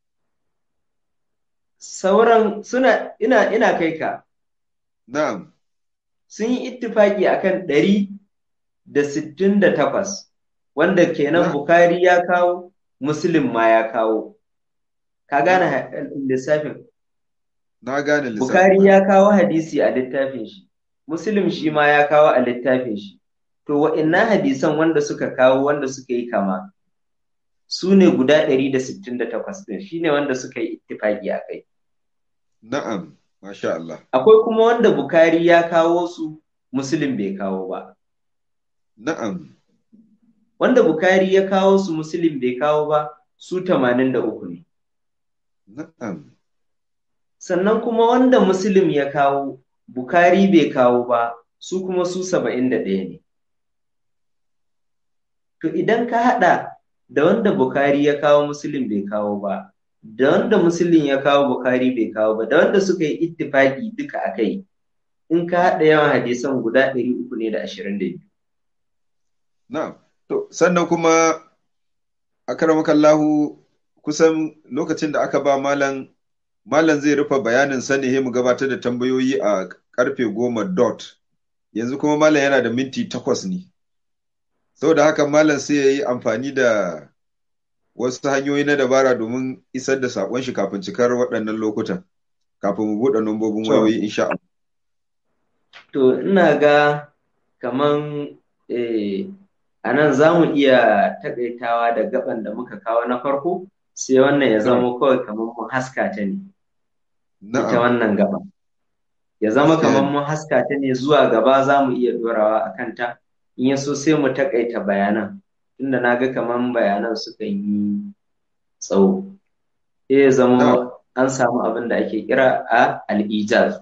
sauran suna ina ina kai ka na'am sun yi ittifaki akan ɗari da sittin da takwas wanda kenan Na. Bukhari ya kawo Muslim ma ya kawo ka gane ha- lissafin na gane lissafin Bukhari ya kawo hadisi a littafin shi Muslim shi ma ya kawo a littafin shi to wa'innan hadisan wanda suka kawo wanda suka yi kama su ne guda ɗari da sittin da takwas ɗin shi ne wanda suka yi ittifaki a kai na'am masha Allah akwai kuma wanda Bukhari ya kawo su Muslim bai kawo ba na'am wanda Bukhari ya kawo su Muslim bai kawo ba su 83 ne. na'am Sannan kuma wanda Muslim ya kawo Bukhari bai kawo ba su kuma su 71 ne. To idan ka haɗa da wanda Bukhari ya kawo Muslim bai kawo ba, da wanda musulun ya kawo bukari bai kawo ba da wanda suka yi ittifaki duka a kai in ka haɗa yawan hadisan guda ɗari uku ne da ashirin da biyu. Na, to sannan kuma a karamakallahu kusan lokacin da aka ba malam malam zai rufe bayanin sani mu gabatar da tambayoyi a karfe goma dot yanzu kuma malam yana da minti takwas ne saboda haka malam sai ya yi amfani da wasu hanyoyi na dabara domin isar da saƙon shi kafin cikar waɗannan lokutan kafin mu buɗe lambobin wayoyi insha Allah. To ina ga kaman a nan za mu iya taƙaitawa da gaban da muka kawo na farko sai wannan ya zama kawai kamar mun haska ta ne. Ita wannan gaba. Ya zama kamar mun haska ta ne zuwa gaba za mu iya ɗorawa a kanta in ya so sai mu taƙaita bayanan. Tunda na ga kamar bayanan suka yi tsawo. Sai ya zama an samu abin da ake kira a al'ijaz.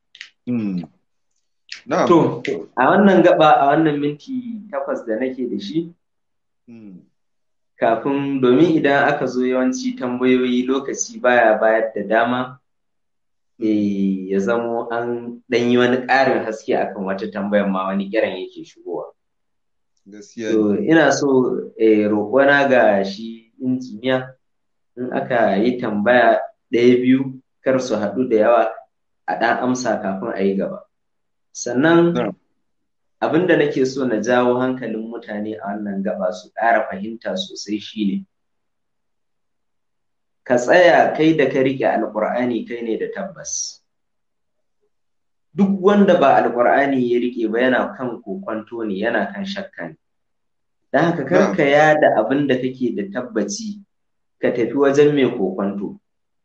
To, a wannan gaba a wannan minti takwas da nake da shi, kafin domin idan aka zo yawanci tambayoyi lokaci baya bayar da dama, ya zamo an ɗan yi wani ƙarin haske akan wata tambayar ma wani kiran yake shigowa. To, ina so roƙona ga shi injiniya in aka yi tambaya ɗaya biyu kar su haɗu da yawa a ɗan amsa kafin a yi gaba. Sannan abin da nake so na jawo hankalin mutane a wannan gaba su ƙara fahimta sosai shine ka tsaya kai da ka riƙe alƙur'ani kai ne da tabbas. Duk wanda ba alƙur'ani ya riƙe ba yana kan kokwanto ne yana kan shakka ne. Don haka kar ka yada abin da kake da tabbaci ka tafi wajen mai kokwanto.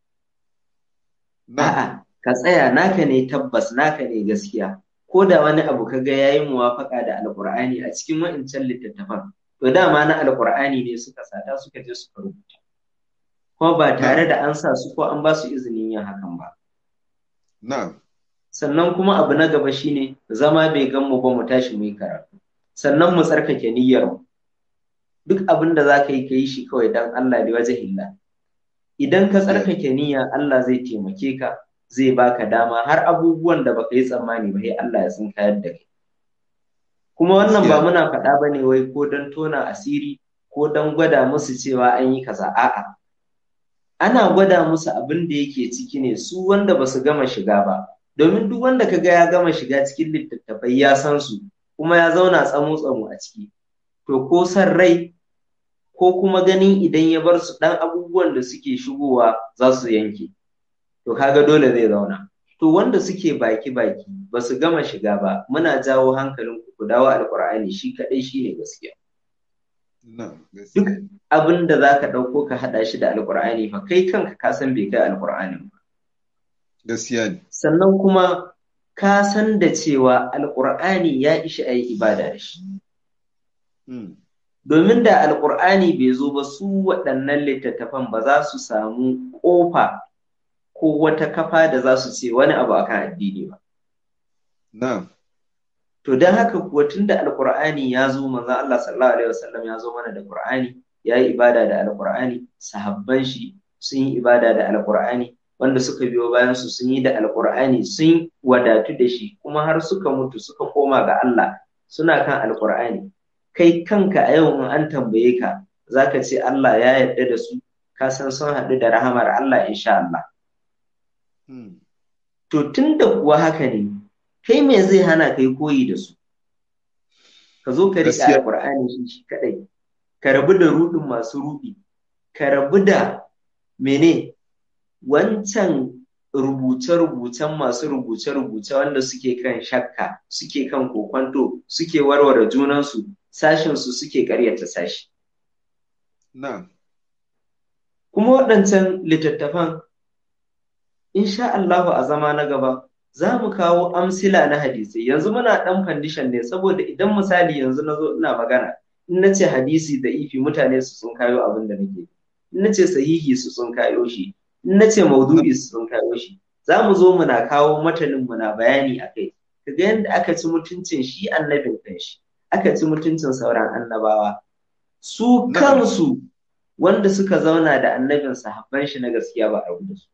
A'a, ka tsaya naka ne tabbas naka ne gaskiya. ko da wani abu kaga yayi muwafaka da alqur'ani a cikin wa'incan littattafan to dama na alqur'ani ne suka sata suka je suka rubuta kuma ba tare da an sa su ko an ba su izinin yin hakan ba na'am sannan kuma abu na gaba shine zama bai gan mu ba mu tashi mu yi karatu sannan mu tsarkake niyyar mu duk abin da za ka yi ka yi shi kawai dan Allah da wajhillah idan ka tsarkake niyya Allah zai taimake ka zai baka dama har abubuwan da baka yi tsammani ba sai Allah ya sun kayar da kai kuma wannan ba muna faɗa ba ne wai ko don tona asiri ko don gwada musu cewa an yi kaza a'a ana gwada musu abin da yake ciki ne su wanda ba su gama shiga ba domin duk wanda kaga ya gama shiga cikin littattafai ya san su kuma ya zauna tsamo tsamo a ciki to ko san rai ko kuma ganin idan ya bar su ɗan abubuwan da suke shigowa za su yanke to kaga dole zai zauna to wanda suke baki baki ba su gama shiga ba muna jawo hankalin ku ku dawo alqur'ani shi kadai shine gaskiya duk abin da zaka dauko ka hada shi da alqur'ani fa kai kanka ka san bai kai alqur'anin ba gaskiya ne sannan kuma ka san da cewa alqur'ani ya ishi ayi ibada da shi domin da alqur'ani bai zo ba su waɗannan littattafan ba za su samu ƙofa ko wata kafa da za su ce wani abu akan addini ba. Na'am. To don haka kuwa tun da Alƙur'ani ya zo manzon Allah sallallahu alaihi wasallam ya zo mana da Qur'ani, ya yi ibada da Alƙur'ani, sahabban shi sun yi ibada da Alƙur'ani, wanda suka biyo bayan su sun yi da Alƙur'ani sun wadatu da shi kuma har suka mutu suka koma ga Allah suna kan Alƙur'ani. Kai kanka a yau in an tambaye ka zaka ce Allah ya yarda da su ka san sun haɗu da rahamar Allah insha Allah. To tun da kuwa haka ne, kai me zai hana kai koyi da su? Ka zo ka riƙe Alƙur'ani shi shi kaɗai, ka rabu da ruɗin masu ruɗi, ka rabu da mene wancan rubuce-rubucen masu rubuce-rubuce wanda suke kan shakka, suke kan kokwanto, suke warware junansu, sashinsu suke ƙaryata sashi. Na'am. Kuma waɗancan littattafan insha Allahu a zama na gaba za mu kawo amsila na hadisai yanzu muna ɗan fandishan ne saboda idan misali yanzu na zo ina magana in na ce hadisi da ifi mutane su sun kayo abin da nake in na ce sahihi su sun kayo shi in na ce maudu'i su sun kayo shi za mu zo muna kawo matanin muna bayani a kai kaga yadda aka ci mutuncin shi annabin kanshi aka ci mutuncin sauran annabawa su kansu wanda suka zauna da annabin sahabban shi na gaskiya ba a rabu da su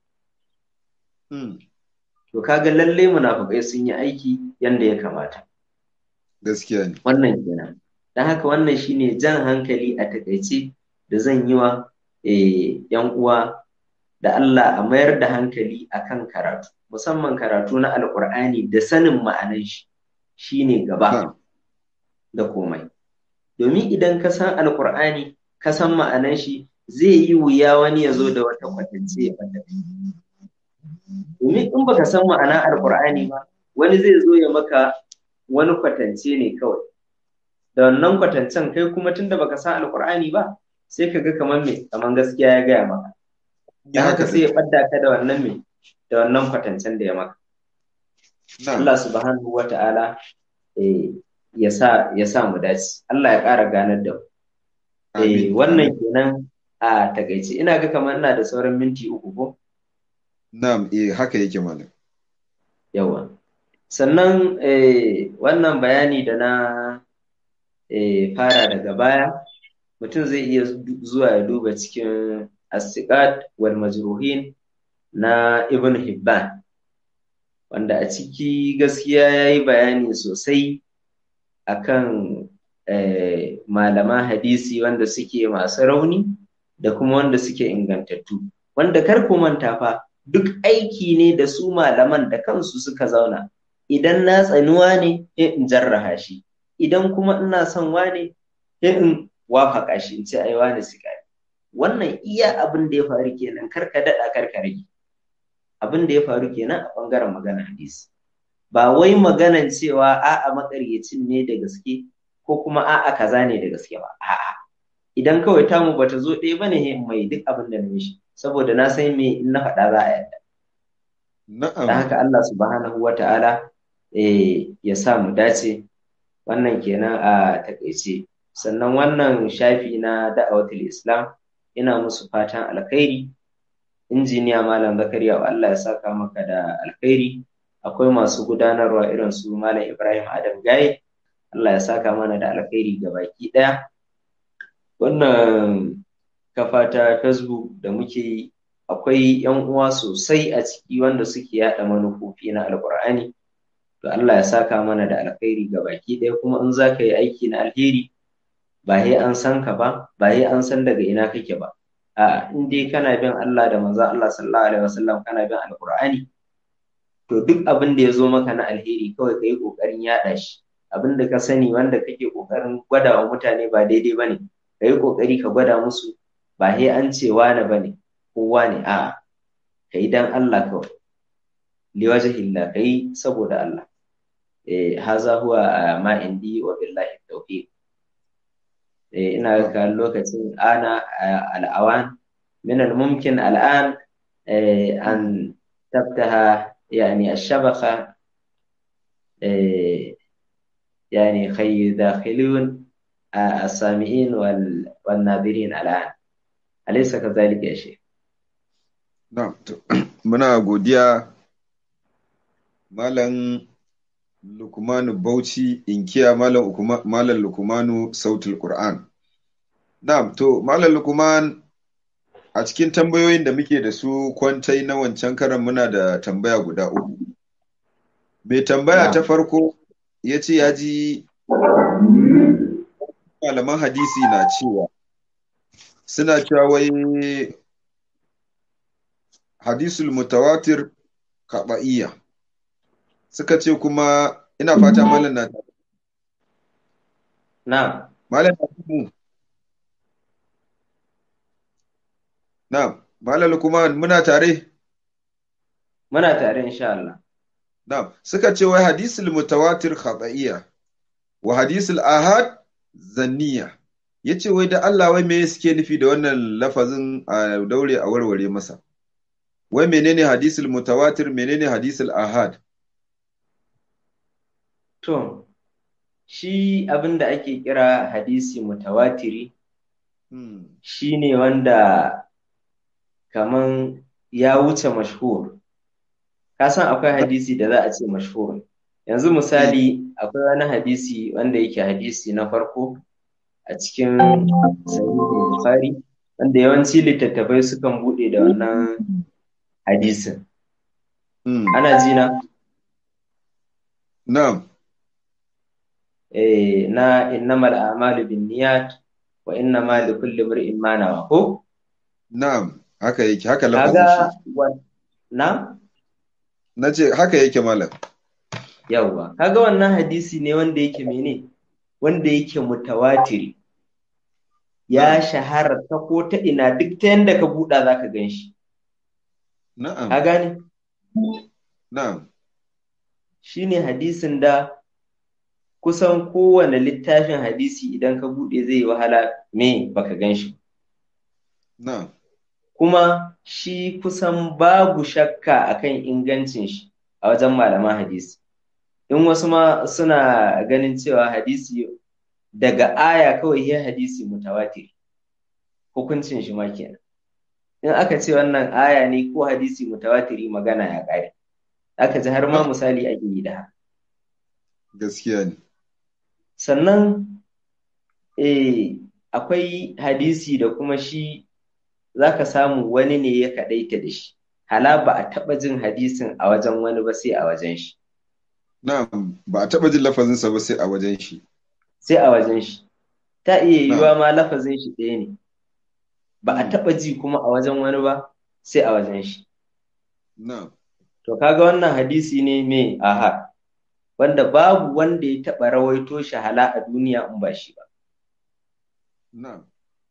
to kaga lalle munafukai sun yi aiki yanda ya kamata gaskiya ne wannan kenan don haka wannan shine jan hankali a takaice da zan yi wa yan uwa da Allah a mayar da hankali akan karatu musamman karatu na alkur'ani da sanin ma'anan shi shine gaba da komai domin idan ka san alkur'ani ka san ma'anan shi zai yi wuya wani ya zo da wata kwatance ya fata domin in baka san ma'ana alkur'ani ba wani zai zo ya maka wani kwatance ne kawai da wannan kwatancen kai kuma tunda baka san alkur'ani ba sai ka ga kamar me kamar gaskiya ya gaya maka da haka sai ya fadda ka da wannan me da wannan kwatancen da ya maka Allah subhanahu wa ta'ala ya sa ya sa mu dace Allah ya ƙara ganar da mu eh wannan kenan a takaice ina ga kamar ina da sauran minti uku ko na'am eh haka yake malam yawa sannan eh, wannan bayani da na eh, fara daga baya mutum zai iya zuwa ya duba cikin asiqat wal majruhin na ibn hibban wanda a ciki gaskiya ya yi bayani sosai akan eh, malaman hadisi wanda suke masu rauni da kuma wanda suke ingantattu wanda kar ku manta fa duk aiki ne da su malaman da kansu suka zauna idan na tsanuwa ne in jarraha shi idan kuma ina son wane in wafaka shi in ce ai wane suka wannan iya abin da ya faru kenan kar ka daɗa kar ka rage abin da ya faru kenan a ɓangaren magana hadisi ba wai maganan cewa a'a makaryacin ne da gaske ko kuma a'a kaza ne da gaske ba a'a idan kawai tamu bata zo ɗaya bane mai duk abin da na mishi saboda na san me in na faɗa za a yadda na'am da haka Allah subhanahu wa ta'ala eh, ya sa mu dace wannan kenan a takaice sannan wannan shafi na da'awatul islam ina musu fatan alkhairi injiniya malam zakariya Allah ya saka maka da alkhairi akwai masu gudanarwa irin su malam ibrahim adam gaye Allah ya saka mana da alkhairi ga baki ɗaya wannan kafa ta facebook da muke yi akwai yan uwa sosai a ciki wanda suke yada manufofi na alkur'ani to Allah ya saka mana da alkhairi ga baki ɗaya kuma in za ka yi aiki na alheri ba sai an san ka ba ba sai an san daga ina kake ba a in dai kana bin Allah da manzo Allah sallallahu alaihi wasallam kana bin alkur'ani to duk abin da ya zo maka na alheri kawai ka yi kokarin yada shi abin da ka sani wanda kake kokarin gwada wa mutane ba daidai bane ka yi kokari ka gwada musu ba sai an ce wane bane kowa ne a kai dan Allah kawai liwajhillah kai saboda Allah eh haza huwa ma indi wa billahi tawfiq eh ina ga lokacin ana al'awan min al-mumkin al'an an tabtaha يعني الشبكة يعني خي داخلون السامعين والناظرين الآن أليس كذلك يا شيخ؟ na'am to muna godiya malam Lukmanu Bauchi inkiya malam malam Lukmanu sautul Qur'an na'am to malam Lukman a cikin tambayoyin da muke da su kwantai na wancan karan muna da tambaya guda uku. Mai tambaya ta farko ya ce ya ji malaman hadisi na cewa suna cewa wai hadisul mutawatir kaɓa'iyya suka ce kuma ina fata malam na na malam na mu Na'am, Malam Lukman muna tare? Muna tare insha Allah. Na'am, suka ce wai hadisul mutawatir khata'iyya wa hadisul ahad zanniya. Yace wai da Allah wai me suke nufi da wannan lafazin a daure a warware masa. Wai menene hadisul mutawatir menene hadisul ahad? To, shi abin da ake kira hadisi mutawatiri Hmm. shi ne wanda kaman ya wuce mashhur ka san akwai hadisi da za a ce mashhur yanzu misali akwai wani hadisi wanda yake hadisi na farko a cikin sahihin bukhari wanda yawanci littattafai sukan buɗe da wannan hadisin Mm. ana ji na Na'am. eh na innamal a'malu binniyat wa innama likulli imrin ma nawa ko Na'am. Haka yake, haka lafazin kaga shi. wa- na Na ce haka yake malam. yawwa kaga wannan hadisi ne wanda yake mene wanda yake mutawatiri ya shahara ta ko ta ina duk ta yanda ka buɗa zaka gan shi Na'am. ka gane Na'am. shine hadisin da kusan kowane littafin hadisi idan ka buɗe zai yi wahala me baka gan shi Na'am. kuma shi kusan babu shakka akan ingancin shi a wajen malaman hadisi in wasu ma suna ganin cewa hadisi daga aya kawai ya hadisi mutawatir hukuncin shi ma kenan in aka ce wannan aya ne ko hadisi mutawatiri magana ya ƙare aka ji har ma misali ake yi da haka Gaskiya ne. sannan eh, akwai hadisi da kuma shi za ka samu wani ne ya kaɗaita da shi hala ba a taɓa jin hadisin a wajen wani ba sai a wajen shi Na'am. Ba a taɓa jin lafazinsa ba sai a wajen shi. sai a wajen shi ta iya yiwuwa ma lafazin shi ɗaya ne ba a taɓa ji kuma a wajen wani ba sai a wajen shi Na'am. to kaga wannan hadisi ne mai aha wanda babu wanda ya taɓa rawaito shi hala a duniya in ba shi ba Na'am.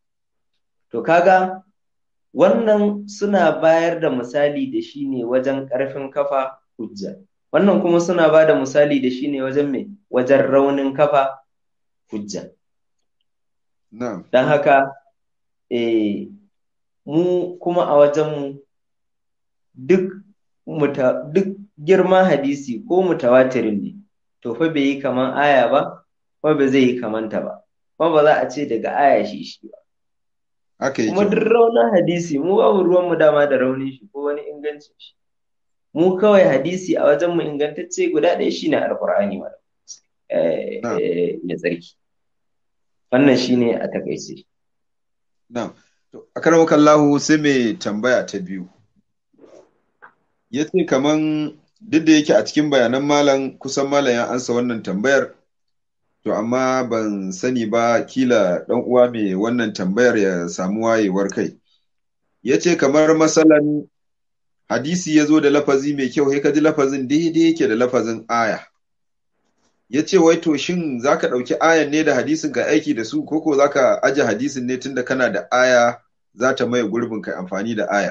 To kaga wannan suna bayar da misali da shi ne wajen ƙarfin kafa hujja. Wannan kuma suna ba da misali da shi ne wajen me? Wajen raunin kafa hujja. Na'am. Don haka, eh, mu kuma a wajenmu duk muta, duk girman hadisi ko mutawatirin ne, to fa bai yi kaman aya ba, kuma ba zai yi kamanta ba, kuma ba za a ce daga aya shi shi ba. Haka kuma duk yake. raunin hadisi mu babu ruwanmu dama da raunin shi ko wani ingancin shi mu kawai hadisi a wajen mu ingantacce guda ɗaya shine alqur'ani ma eh Na'am. eh, mai tsarki wannan shine a takaice Na'am. To, akramakallahu sai mai tambaya ta biyu. Ya ce kaman duk da yake a cikin bayanan malam kusan malam ya ansa wannan tambayar, to amma ban sani ba kila ɗan uwa mai wannan tambayar ya samu wayewar kai. Ya ce kamar masalan hadisi ya zo da lafazi mai kyau, sai ka ji lafazin daidai yake da lafazin aya. Ya ce wai to shin za ka ɗauki ayan ne da hadisin ka aiki da su, koko za ka aje hadisin ne tunda kana da aya za ta maye gurbin kai amfani da ayar.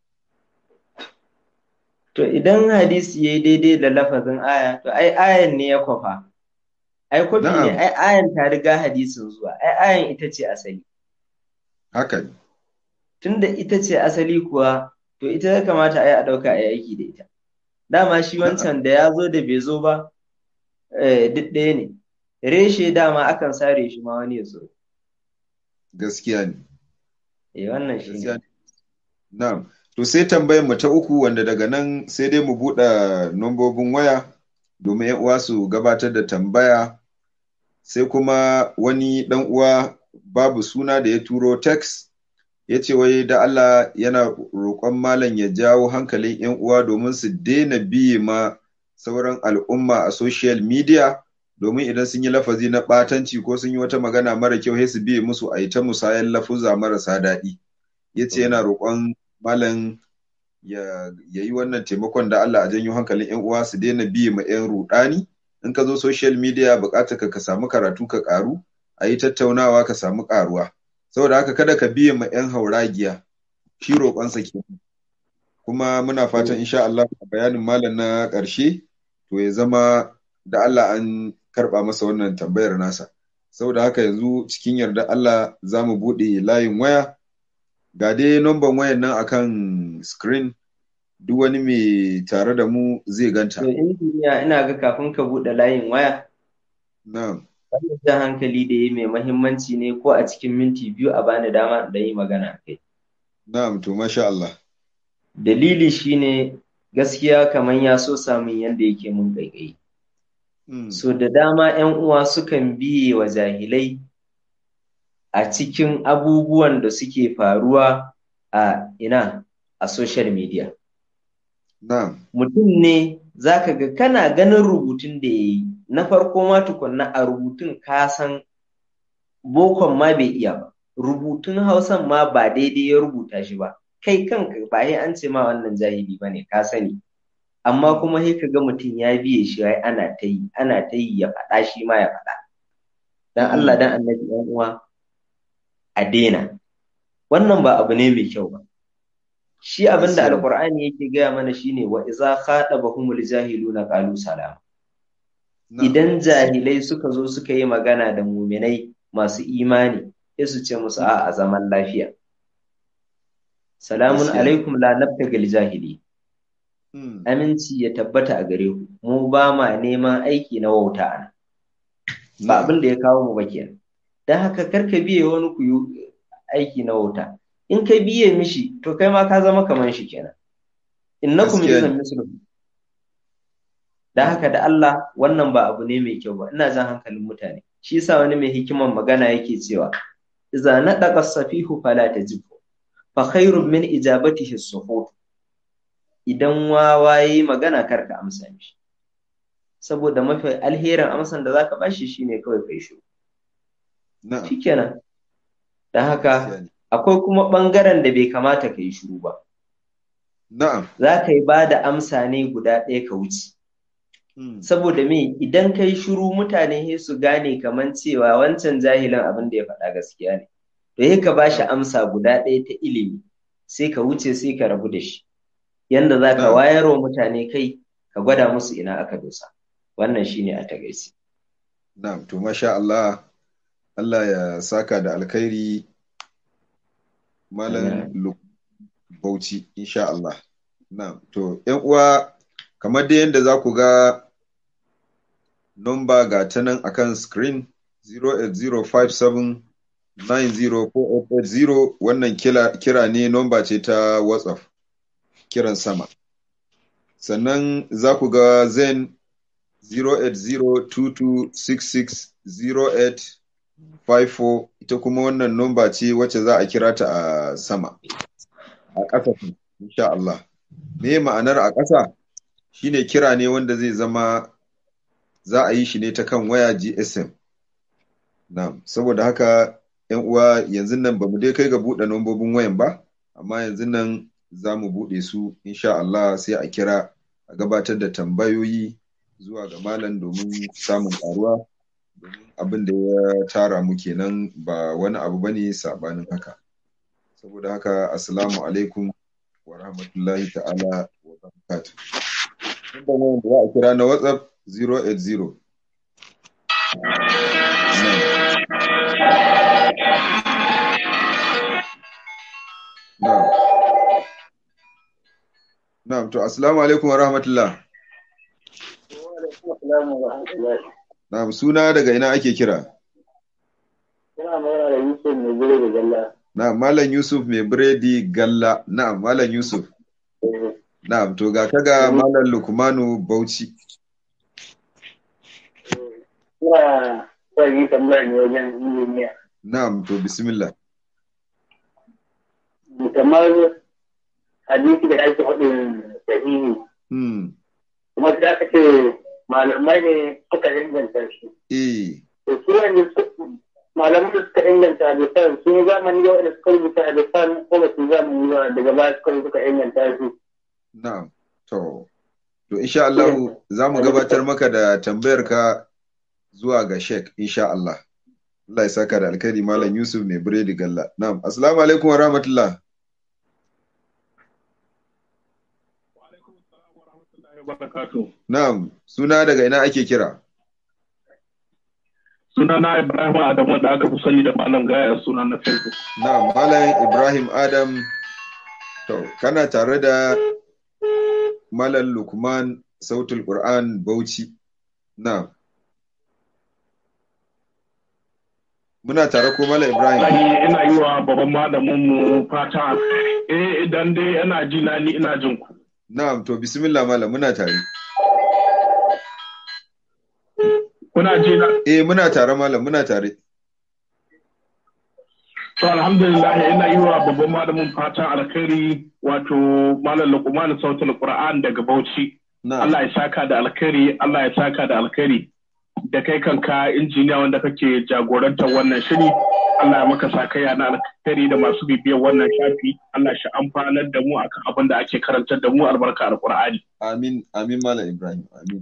to idan hadisi yayi daidai da lafazin aya to ai ayan ne ya kwafa ai kwafi ne Na'am. ai ayan ta riga hadisin zuwa ai ayan ita ce asali Haka ne. tunda ita ce asali kuwa to ita ya kamata a yi a ɗauka a yi aiki da ita dama shi wancan da ya zo da bai zo ba eh, duk ɗaya ne reshe dama akan sare shi ma wani ya so Gaskiya ne. eh wannan shi Gaskiya ne ne. Na'am. To sai tambayar mu ta uku wanda daga nan sai dai mu buɗe nombobin waya domin ‘yan uwa su gabatar da tambaya. Sai kuma wani ɗan uwa babu suna da ya turo text ya ce wai da Allah yana roƙon malam ya jawo hankalin ‘yan uwa domin su daina biye ma sauran al'umma a social media domin idan sun yi lafazi na ɓatanci ko sun yi wata magana mara kyau sai su biye musu a yi ta musayan lafuza marasa daɗi. Ya ce yana roƙon malam ya yi wannan taimakon da Allah a janyo hankalin 'yan uwa su daina biye ma 'yan rudani in ka zo social media bukatar ka ka samu karatu ka karu a yi tattaunawa ka samu karuwa saboda haka kada ka biye ma 'yan hauragiya shi roƙonsa ke kuma muna fatan insha Allah a bayanin malam na ƙarshe to ya zama da Allah an karɓa masa wannan tambayar nasa saboda haka yanzu cikin yarda Allah za mu buɗe layin waya ga dai numban wayan nan akan screen duk wani mai tare da mu zai ganta. To injiniya ina ga kafin ka buɗe layin waya. Na'am. Wannan jan hankali da ya mai mahimmanci ne ko a cikin minti biyu a bani dama da yi magana kai. Na'am to masha Allah. Dalili shine gaskiya kamar ya so samun yanda yake mun ƙaiƙayi. So da dama 'yan uwa sukan biye wa jahilai a cikin abubuwan da suke faruwa a ina a social media na'am mutum ne zaka ga kana ganin rubutun da ya yi na farko ma tukunna a rubutun ka san bokon ma bai iya ba rubutun hausan ma ba daidai ya rubuta shi ba kai kanka ba sai an ce ma wannan jahili ba ne ka sani amma kuma sai ka ga mutum ya biye shi wai ana ta yi ana ta yi ya faɗa shi ma ya faɗa dan Allah dan annabi ɗan uwa a daina wannan ba abu ne mai kyau ba shi abin da alqur'ani yake gaya mana shine wa iza khatabahumul jahiluna qalu salama idan jahilai suka zo suka yi magana da muminai masu imani sai su ce musu a zaman lafiya salamun alaikum la nabtagal jahili aminci ya tabbata a gare ku mu ba ma neman aiki na wauta ana ba abin da ya kawo mu ba kenan dan haka karka biye wani ku yi aiki na wauta in ka biye mishi to kai ma ka zama kaman shi kenan innakum idan misluhum dan haka da Allah wannan ba abu ne mai kyau ba ina jan hankalin mutane shi yasa wani mai hikiman magana yake cewa idza nadaqa safihu fala tajibu fa khairun min ijabatihi sukut idan wawa yayi magana kar ka amsa mishi saboda mafi alherin amsan da zaka bashi shine kawai kai shi shikenan dan haka akwai kuma bangaren da bai kamata ka yi shiru ba na'am za ka yi ba da amsa ne guda ɗaya ka wuce saboda me idan kai shiru mutane sai su gane kaman cewa wancan jahilin abin da ya faɗa gaskiya ne to sai ka bashi amsa guda ɗaya ta ilimi sai ka wuce sai ka rabu da shi yanda za ka wayar wa mutane kai ka gwada musu ina aka dosa wannan shine a tagaice na'am to masha Allah Allah ya saka da alkhairi malam Bauchi insha Allah na'am to ƴan uwa kamar da yadda za ku ga nomba ga ta nan akan screen 08057904880 wannan kira ne nomba ce ta whatsapp kiran sama sannan za ku ga zen 08022660854 ita kuma wannan nomba ce wacce za a kira ta a sama a ƙasa insha Allah me ma'anar a ƙasa shine kira ne wanda zai zama za a yi shi ne ta kan waya GSM. Na'am, saboda haka ‘yan uwa yanzu nan ba mu dai kai ga buɗe lambobin wayan ba, amma yanzu nan za mu buɗe su insha Allah sai a kira a gabatar da tambayoyi zuwa ga malam domin samun ƙaruwa domin abin da ya tara mu kenan ba wani abu bane sabanin haka. Saboda haka assalamu alaikum wa rahmatullahi ta'ala wa barakatuh. Inda ne da za a kira na WhatsApp 080. Na'am. Na'am, to assalamu alaikum wa rahmatullah. Na'am, suna daga ina ake kira? Ina magana da Yusuf mai biredi galla. Na'am, Malam Yusuf mai biredi galla. Na'am, Malam Yusuf. Na'am, to ga kaga Malam Lukmanu Bauchi. Ina son yi tambayar ne wajen injiniya. Na'am, to bismillah. Kamar hadisi da ake faɗin sahihi. Hmm. Kuma da aka ce malamai ne suka inganta shi. Eh. To su wanda malamai da suka inganta hadisan sun yi zamani da wanda suka rubuta hadisan ko ba su yi zamani ba daga baya suka suka inganta shi. Na'am. To, to insha Allah za mu gabatar maka da tambayar ka zuwa ga Sheikh insha Allah. Allah ya saka da alkhairi Malam Yusuf mai biredi galla. Na'am. Assalamu alaikum wa rahmatullah. Na'am. Suna daga ina ake kira? Suna na Ibrahim Adam wanda aka fi sani da Malam Gaya suna na Facebook. Na'am. Malam Ibrahim Adam. To, kana tare da Malam Lukman Sautul Qur'an Bauchi. Na'am. Muna tare ko Malam Ibrahim? Ina yi wa babban malamin mu fata eh idan dai yana ji na ni ina jin ku. Na'am to bismillah malam muna tare. Kuna ji na? Eh muna tare malam muna tare. To alhamdulillah ina yi wa babban malamin fatan alkhairi wato malam Luqman sautul Qur'an daga Bauchi. Allah ya saka da alkhairi, Allah ya saka da alkhairi. Da kai kanka injiniya wanda kake jagorantar wannan shiri, Allah ya maka sakaya na alkhairi da masu bibiyar wannan shafi, Allah shi amfanar da mu akan abin da ake karantar da mu albarka alqur'ani. Amin, amin malam Ibrahim, amin.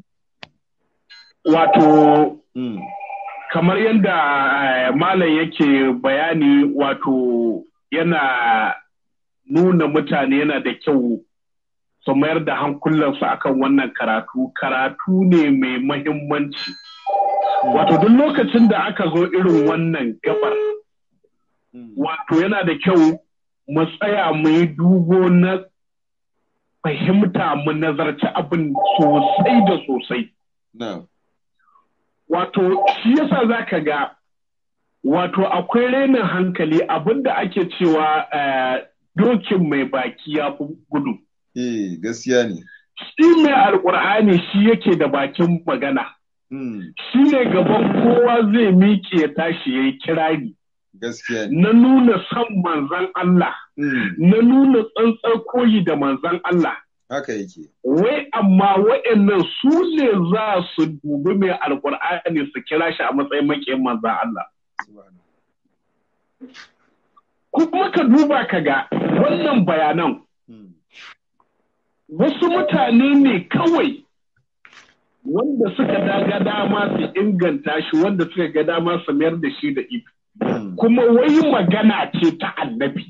Wato kamar yadda malam yake bayani wato yana nuna mutane yana da kyau su mayar da hankulansu akan wannan karatu karatu ne mai mahimmanci wato duk lokacin da aka zo irin wannan gabar wato yana da kyau mu tsaya mu yi dubo na fahimta mu nazarci abin sosai da sosai wato shi yasa za ka ga wato akwai renin hankali abinda ake cewa dokin mai baki ya fi gudu. Eh gaskiya ne. Shi mai alkur'ani shi yake da bakin magana. Shi ne gaban kowa zai miƙe ya tashi ya yi kirari. Gaskiya ne. Na nuna son manzan Allah. Na nuna tsantsar koyi da manzan Allah. haka yake. Wai amma waɗannan su ne za su dubi mai alkur'ani su kira shi a matsayin makiyin manzan Allah. Kuma ka duba ka ga wannan bayanan wasu mutane ne kawai wanda suka daga dama su inganta shi wanda suka ga dama su mayar da shi da ibi. Kuma wai magana ce ta annabi.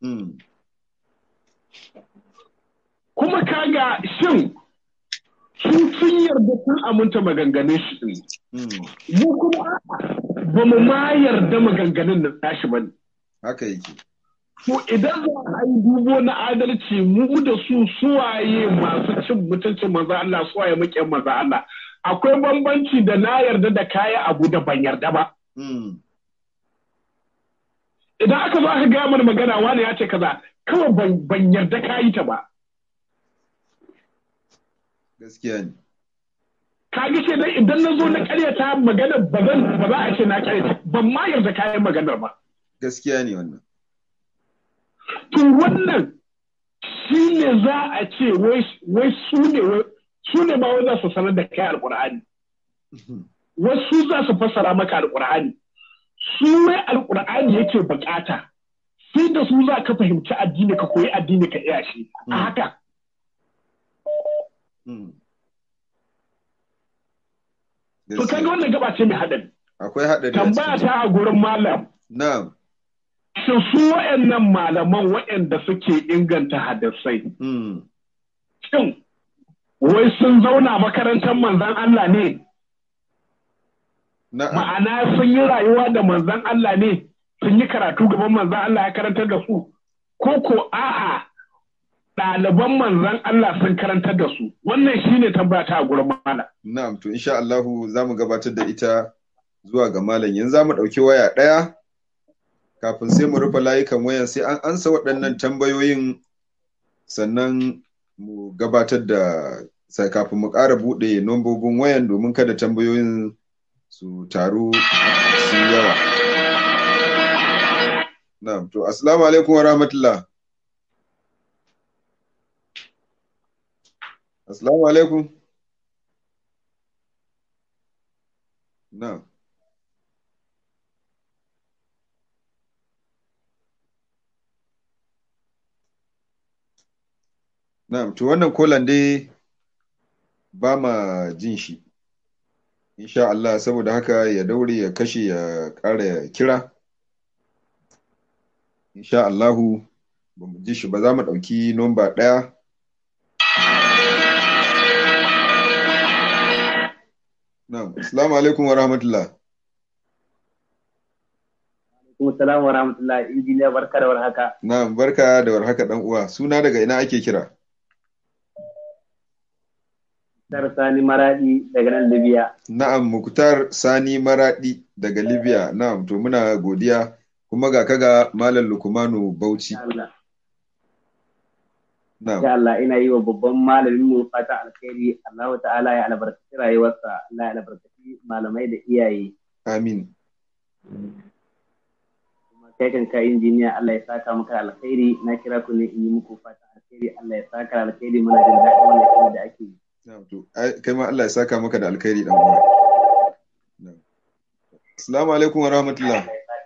kuma kaga shin sun sun yarda sun aminta maganganun shi ne. Mu kuma ba mu ma yarda maganganun da tashi ba ne. Haka yake. To idan za a yi dubo na adalci mu da su suwaye masu cin mutuncin maza Allah suwaye muke maza Allah. Akwai bambanci da na yarda da kaya abu da ban yarda ba. Idan aka zo aka gaya mana magana wani ya ce kaza kawai ban yarda kayi ta ba. gaskiya ne. Kage ce dai idan na zo na karyata magana ba zan ba za a ce na karyata ban ma yarda kayan maganar ba. Gaskiya ne wannan. To wannan shi ne za a ce wai su ne su ne ma wai za su sanar da kai alƙur'ani. Wasu za su fassara maka alƙur'ani. Su wai alƙur'ani yake bukata. Sai da su za ka fahimci addini ka koyi addini ka iya shi. A haka. To kaga wannan gaba ce mai haɗari. Akwai haɗari. Tambaya ta a gurin malam. Na'am. Shin su waɗannan malaman waɗanda suke inganta hadisai. Shin wai sun zauna makarantar manzan Allah ne? Ma'ana sun yi rayuwa da manzan Allah ne? Sun yi karatu gaban manzan Allah ya karantar da su? Ko ko a'a ɗaliban manzan Allah sun karantar da su wannan shine tambata a gurin malam. Na'am to insha Allah za mu gabatar da ita zuwa ga malam yanzu za mu ɗauki waya ɗaya kafin sai mu rufe layukan wayan sai an ansa waɗannan tambayoyin sannan mu gabatar da sai kafin mu ƙara buɗe nombobin wayan domin kada tambayoyin su taru su yawa. Na'am to assalamu alaikum wa rahmatullah. Assalamu alaikum. Na'am. Na'am, to wannan kolan dai ba ma jin shi. Insha Allah saboda haka ya daure ya kashe ya ƙara kira. Insha Allahu ba mu ji shi ba za mu ɗauki nomba ɗaya. Na'am, Assalamu alaikum wa rahmatullah. Alaikum salam wa rahmatullah. Injiniya barka da warhaka. Na'am, barka da warhaka dan uwa. Suna daga ina ake kira? Muktar Sani Maradi daga nan Libya. Na'am, Muktar Sani Maradi daga Libya. Na'am, to muna godiya. Kuma ga kaga Malam Lukumanu Bauchi. Allah. Na'am. Ya Allah ina yi wa babban malamin mu fata alkhairi Allah ta'ala ya albarkaci rayuwarsa Allah ya albarkaci malamai da iyaye Amin. kuma kai kan ka injiniya Allah ya saka maka alkhairi na kira ku ne in yi muku fata alkhairi Allah ya saka alkhairi muna jin daɗin wannan shirin da ake yi Na'am, to, ai, kai ma Allah ya saka maka da alkhairi dan uwa. Na'am. Assalamu alaikum wa rahmatullah.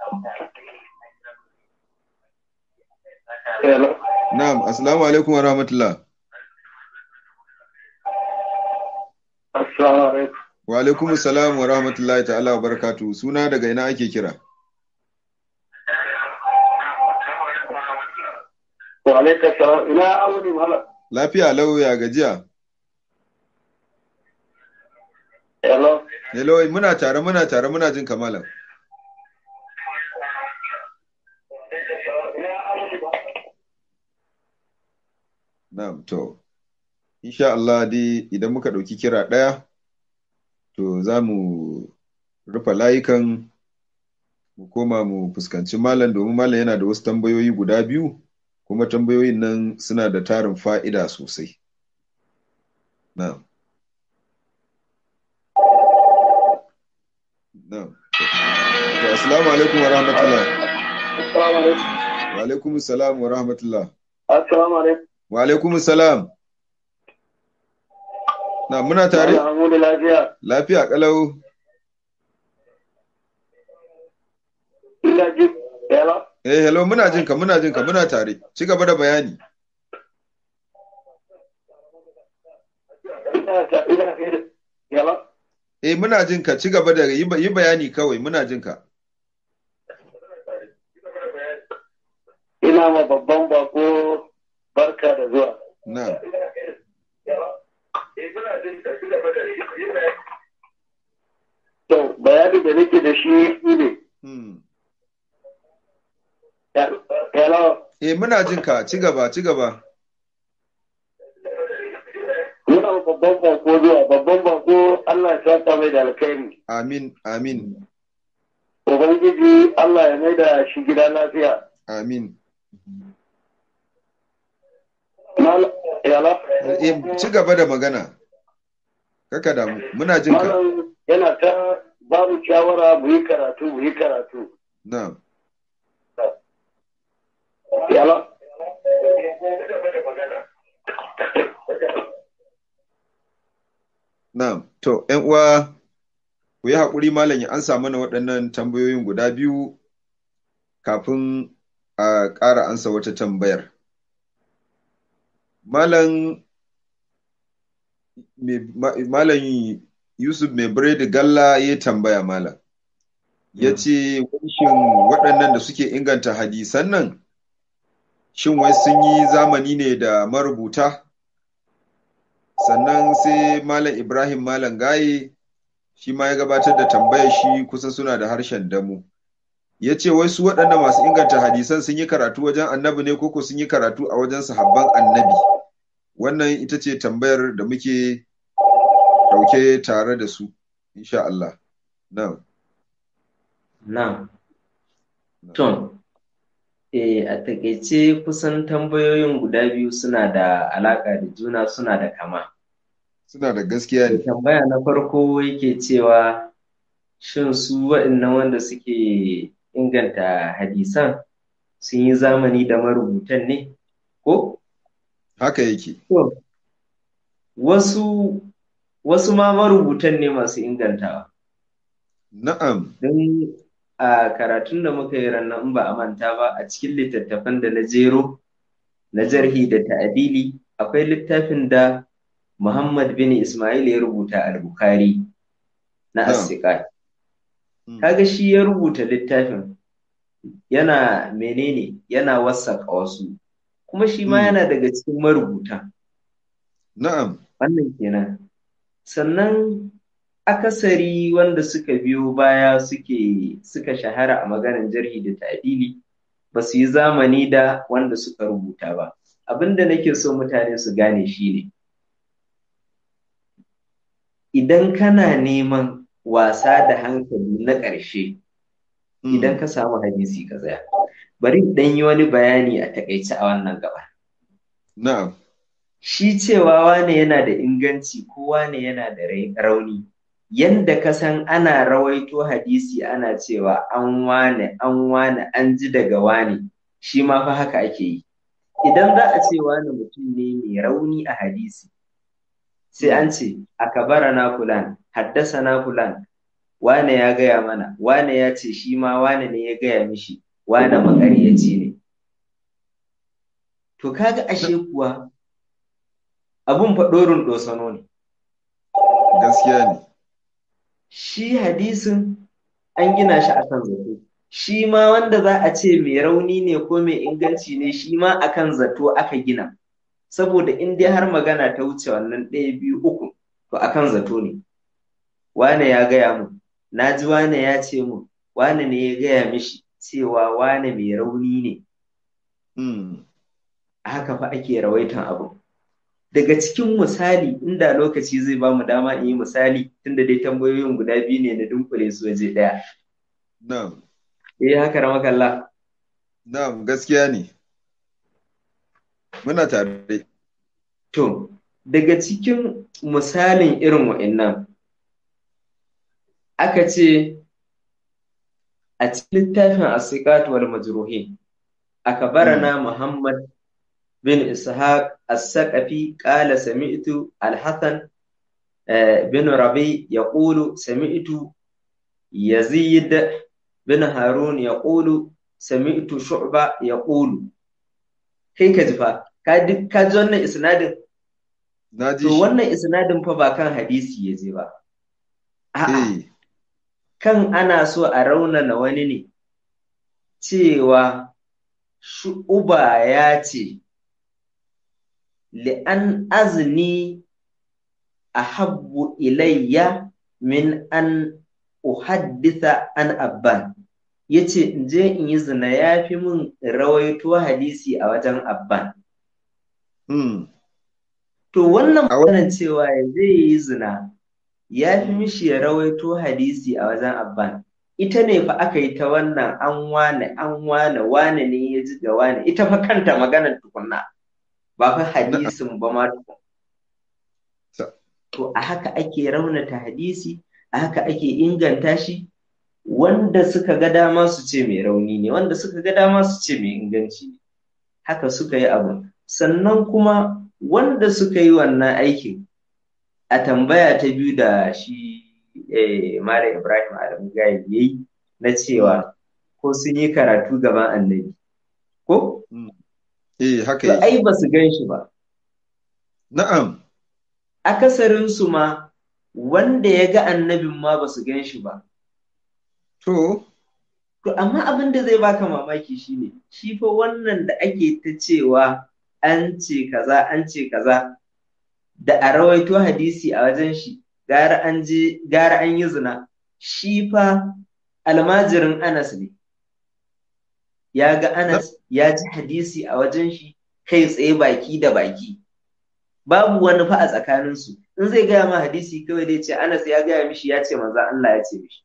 Hello. Na'am, assalamu alaikum wa rahmatullah. Assalamu alaikum. Wa alaikum assalam wa rahmatullahi ta'ala wa barakatuhu. Suna daga ina ake kira? Wa alaikum salam. Ina auni malam. Lafiya lau ya gajiya. Hello. Hello, muna tare muna tare muna jin kamalan. Na'am, to. Insha Allah dai idan muka ɗauki kira ɗaya, to za mu rufe layukan mu koma mu fuskanci malam domin malam yana da wasu tambayoyi guda biyu, kuma tambayoyin nan suna da tarin fa'ida sosai. Na'am. Na'am. To, assalamu alaikum wa rahmatullah. Assalamu alaikum. Wa alaikum salam wa rahmatullah. Assalamu alaikum. Wa alaikum salam. Na muna tare? Malam Hamudu lafiya. Lafiya kalau. Ina ji. Hello. Eh, hello, muna jin ka, muna jin ka, muna tare. Ci gaba da bayani. Ina ta ina Hello. Eh, muna jin ka, ci gaba da yi ba- yi bayani kawai, muna jin ka. Ina ma babban bako barka da zuwa. Na. To, bayani da nake da shi ne. Hmm. Hello. Eh, muna jin ka, ci gaba, ci gaba. Muna ma babban bako zuwa. Babban bako Allah ya saka mai da alkhairi. Amin, amin, Ubangiji Allah ya mai da shi gida lafiya. amin. Mal- Hello. Eh, ci gaba da magana. Kaka damu, muna jin ka. Malam yana ta babu shawara mu yi karatu mu yi karatu. Na. Hello. Na. To, ‘yan uwa, ku yi haƙuri malam ya ansa mana waɗannan tambayoyin guda biyu kafin a ƙara ansa wata tambayar. Malam me- ma- Malam Yusuf mai biredi galla ya tambaya malam. Ya ce, shin waɗannan da suke inganta hadisan nan, shin wai sun yi zamani ne da marubuta? Sannan sai Malam Ibrahim Malam Gaye shi ma ya gabatar da tambayar shi kusan suna da harshen damu. Ya ce, wai su waɗannan masu inganta hadisan sun yi karatu wajen annabi ne koko sun yi karatu a wajen sahabban annabi? Wannan ita ce tambayar da muke ɗauke tare da su, insha Allah. Na'am. Na'am. To, eh, a takaice kusan tambayoyin guda biyu suna da alaƙa da juna suna da kama. Suna da gaskiya ne. Tambaya na farko yake cewa shin su waɗannan wanda suke inganta hadisan sun yi zamani da marubutan ne? Ko? Haka yake. To, wasu wasu ma marubutan ne masu ingantawa. Na'am. Don a karatun da muka yi ranar in ba a manta ba a cikin littattafan da na jero na jarhi da ta'adili akwai littafin da Muhammad bin Ismail ya rubuta al-Bukhari na Na'am. as-Siqat. Mm. Kaga shi ya rubuta littafin yana menene yana wasaƙa wasu kuma shi ma Mm. yana daga cikin marubuta Na'am. wannan kenan sannan akasari wanda suka biyo baya suke suka shahara a maganar jarhi da ta'dili ba su yi zamani da wanda suka rubuta ba abinda nake so mutane su gane shine idan kana neman wasa da hankali na ƙarshe Mm. idan ka samu hadisi ka tsaya bari in ɗan yi wani bayani a takaice a wannan gaba Na'am. shi cewa wane yana da inganci ko wane yana da rai- rauni yanda ka san ana rawaito hadisi ana cewa an wane an wane an ji daga wane shi ma fa haka ake yi idan za a ce wane mutum ne mai rauni a hadisi sai an ce akabara na fulan haddasa na fulan wane ya gaya mana wane ya ce shi ma wane ne ya gaya mishi wane makaryaci ne to kaga ashe kuwa abun faɗorin ɗosano ne gaskiya ne shi hadisin an gina shi akan zato shi ma wanda za a ce mai rauni ne ko mai inganci ne shi ma akan zato aka gina saboda in dai har magana ta wuce wannan ɗaya biyu uku to akan zato ne wane ya gaya mu na ji wane ya ce mu wane ne ya gaya mishi cewa wane mai rauni ne haka fa ake rawaitan abu daga cikin misali inda lokaci zai ba mu dama in yi misali tunda dai tambayoyin guda biyu ne na dunkule su waje ɗaya. Na'am. Eh haka ramakalla. Na'am gaskiya ne. Muna tare. To, daga cikin misalin irin wa'innan aka ce a cikin littafin asiqat wal majruhin aka barana Muhammad بن إسحاق الثقفي قال سمعت الحسن بن ربيع يقول سمعت يزيد بن هارون يقول سمعت شعبة يقول kai ka ji fa ka ji wannan isnadin to wannan isnadin fa ba kan hadisi ya je ba a'a kan ana so a raunana wani ne cewa shu'uba ya ce li'an azni ahabbu ilayya min an uhaddisa an abban yace in je in yi zina ya fi min rawaito hadisi a wajen abban to wannan maganar cewa ya zai yi zina ya fi mishi ya rawaito hadisi a wajen abban ita ne fa aka yi ta wannan an wane an wane wane ne ya ji ga wane ita fa kanta maganar tukunna ba fa hadisin ba ma tukun. To a haka ake raunata hadisi, a haka ake inganta shi, wanda suka ga dama su ce mai rauni ne, wanda suka ga dama su ce mai inganci ne. Haka suka yi abu. Sannan kuma wanda suka yi wannan aikin a tambaya ta biyu da shi eh, Mara Ibrahim Adamu Gaye ya yi na cewa ko sun yi karatu gaban annabi. Ko? Eh, haka To ai ba su gan shi ba. Na'am. Akasarinsu ma wanda ya ga annabin ma ba su gan shi ba. To, To amma abin da zai baka mamaki shine shi fa wannan da ake ta cewa an ce kaza an ce kaza da a rawaito hadisi a wajen shi gara an je gara an yi zina shi fa almajirin Anas ne ya ga Anas ya ji hadisi a wajen shi kai tsaye baki da baki babu wani fa a tsakaninsu in zai gaya ma hadisi kawai dai ce Anas ya gaya mishi ya ce manzo Allah ya ce mishi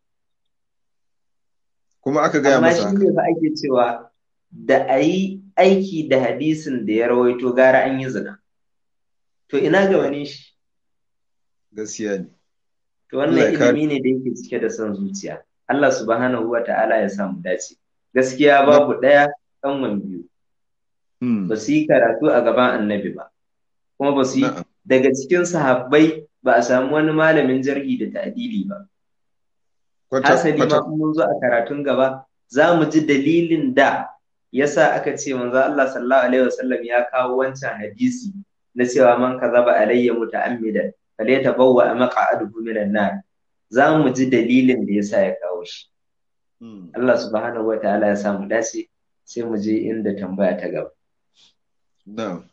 kuma aka gaya amma masa shi ne fa ake cewa da a yi aiki da hadisin da ya rawaito gara an yi zina to ina ga wani shi gaskiya ne. to Allah wannan ya kare. ilimi ne da yake cike da son zuciya Allah subhanahu wa ta'ala ya samu dace gaskiya babu ɗaya ɗan biyu Hmm. ba su yi karatu a gaban annabi ba kuma ba su yi Na'am. daga cikin sahabbai ba a samu wani malamin jarhi da ta'dili ba Kwata, hasali ma kwata. in mun zo a karatun gaba za mu ji dalilin da yasa aka ce manzo Allah sallallahu alaihi wasallam ya kawo wancan hadisi na cewa man kazaba alayya muta'ammidan falyatabawwa maq'adahu minan nar za mu ji dalilin da yasa ya kawo shi Hmm. Allah subhanahu wa ta'ala ya samu dace sai mu je inda tambaya ta gaba Na'am.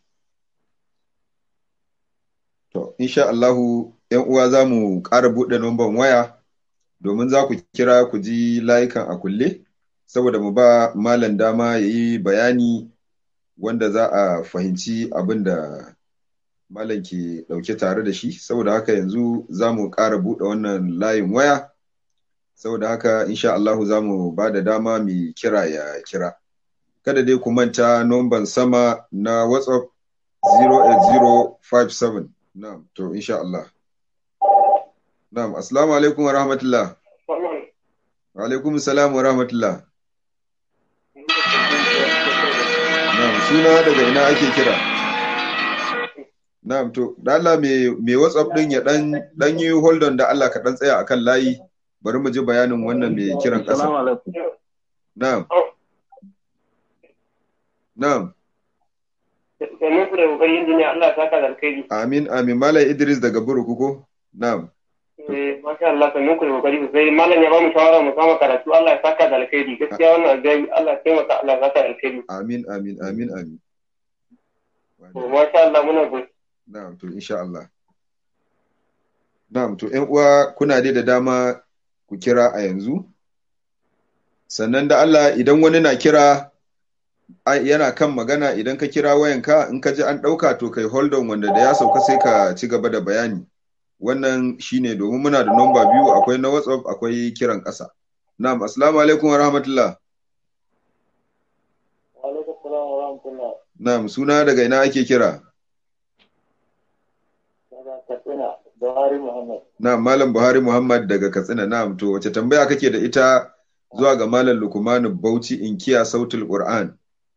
To, insha Allahu, ‘yan uwa za mu ƙara buɗe numban waya domin za ku kira ku ji layukan a kulle, saboda mu ba malam dama ya yi bayani wanda za a fahimci abin da malam ke ɗauke tare da shi, saboda haka yanzu za mu ƙara buɗe wannan layin waya, saboda haka insha Allahu za mu ba da dama mai kira ya kira. Kada dai ku manta nomban sama na WhatsApp 08057. Na'am, to insha Allah. Na'am, assalamu alaikum wa rahmatullah. Wa alaikum salam wa rahmatullah. Na'am, suna daga ina ake kira? Na'am, to, da Allah me me WhatsApp din ya dan dan yi hold on da Allah ka dan tsaya akan layi. Bari mu ji bayanin wannan mai kiran ƙasa. Assalamu alaikum. Na'am. Na'am. Domin ku da kokari injiniya Allah ta ka da alkhairi. Amin, amin. Malam Idris daga Buruku ko? Na'am. Eh, masha Allah sannan ku da kokari sosai. Malam ya ba mu shawara mu kama karatu Allah ya saka da alkhairi. Gaskiya wannan zai Allah ya taimaka Allah ya saka da alkhairi. Amin, amin, amin, amin. To masha Allah muna gode. Na'am, to insha Allah. Na'am, to ƴan uwa kuna dai da dama ku kira a yanzu. Sannan da Allah idan wani na kira ai, yana kan magana idan ka kira wayanka in ka ji an ɗauka to kai hold on wanda da ya sauka sai ka ci gaba da bayani. Wannan shine domin muna da nomba biyu akwai na WhatsApp akwai kiran ƙasa. Na'am, assalamu alaikum wa rahmatullah. Wa alaikum salam wa rahmatullah. Na'am, suna daga ina ake kira? Daga Katsina, Buhari Muhammad. Na'am, Malam Buhari Muhammad daga Katsina. Na'am, to wace tambaya kake da ita zuwa ga Malam Lukmanu Bauchi inkiya sautul Qur'an?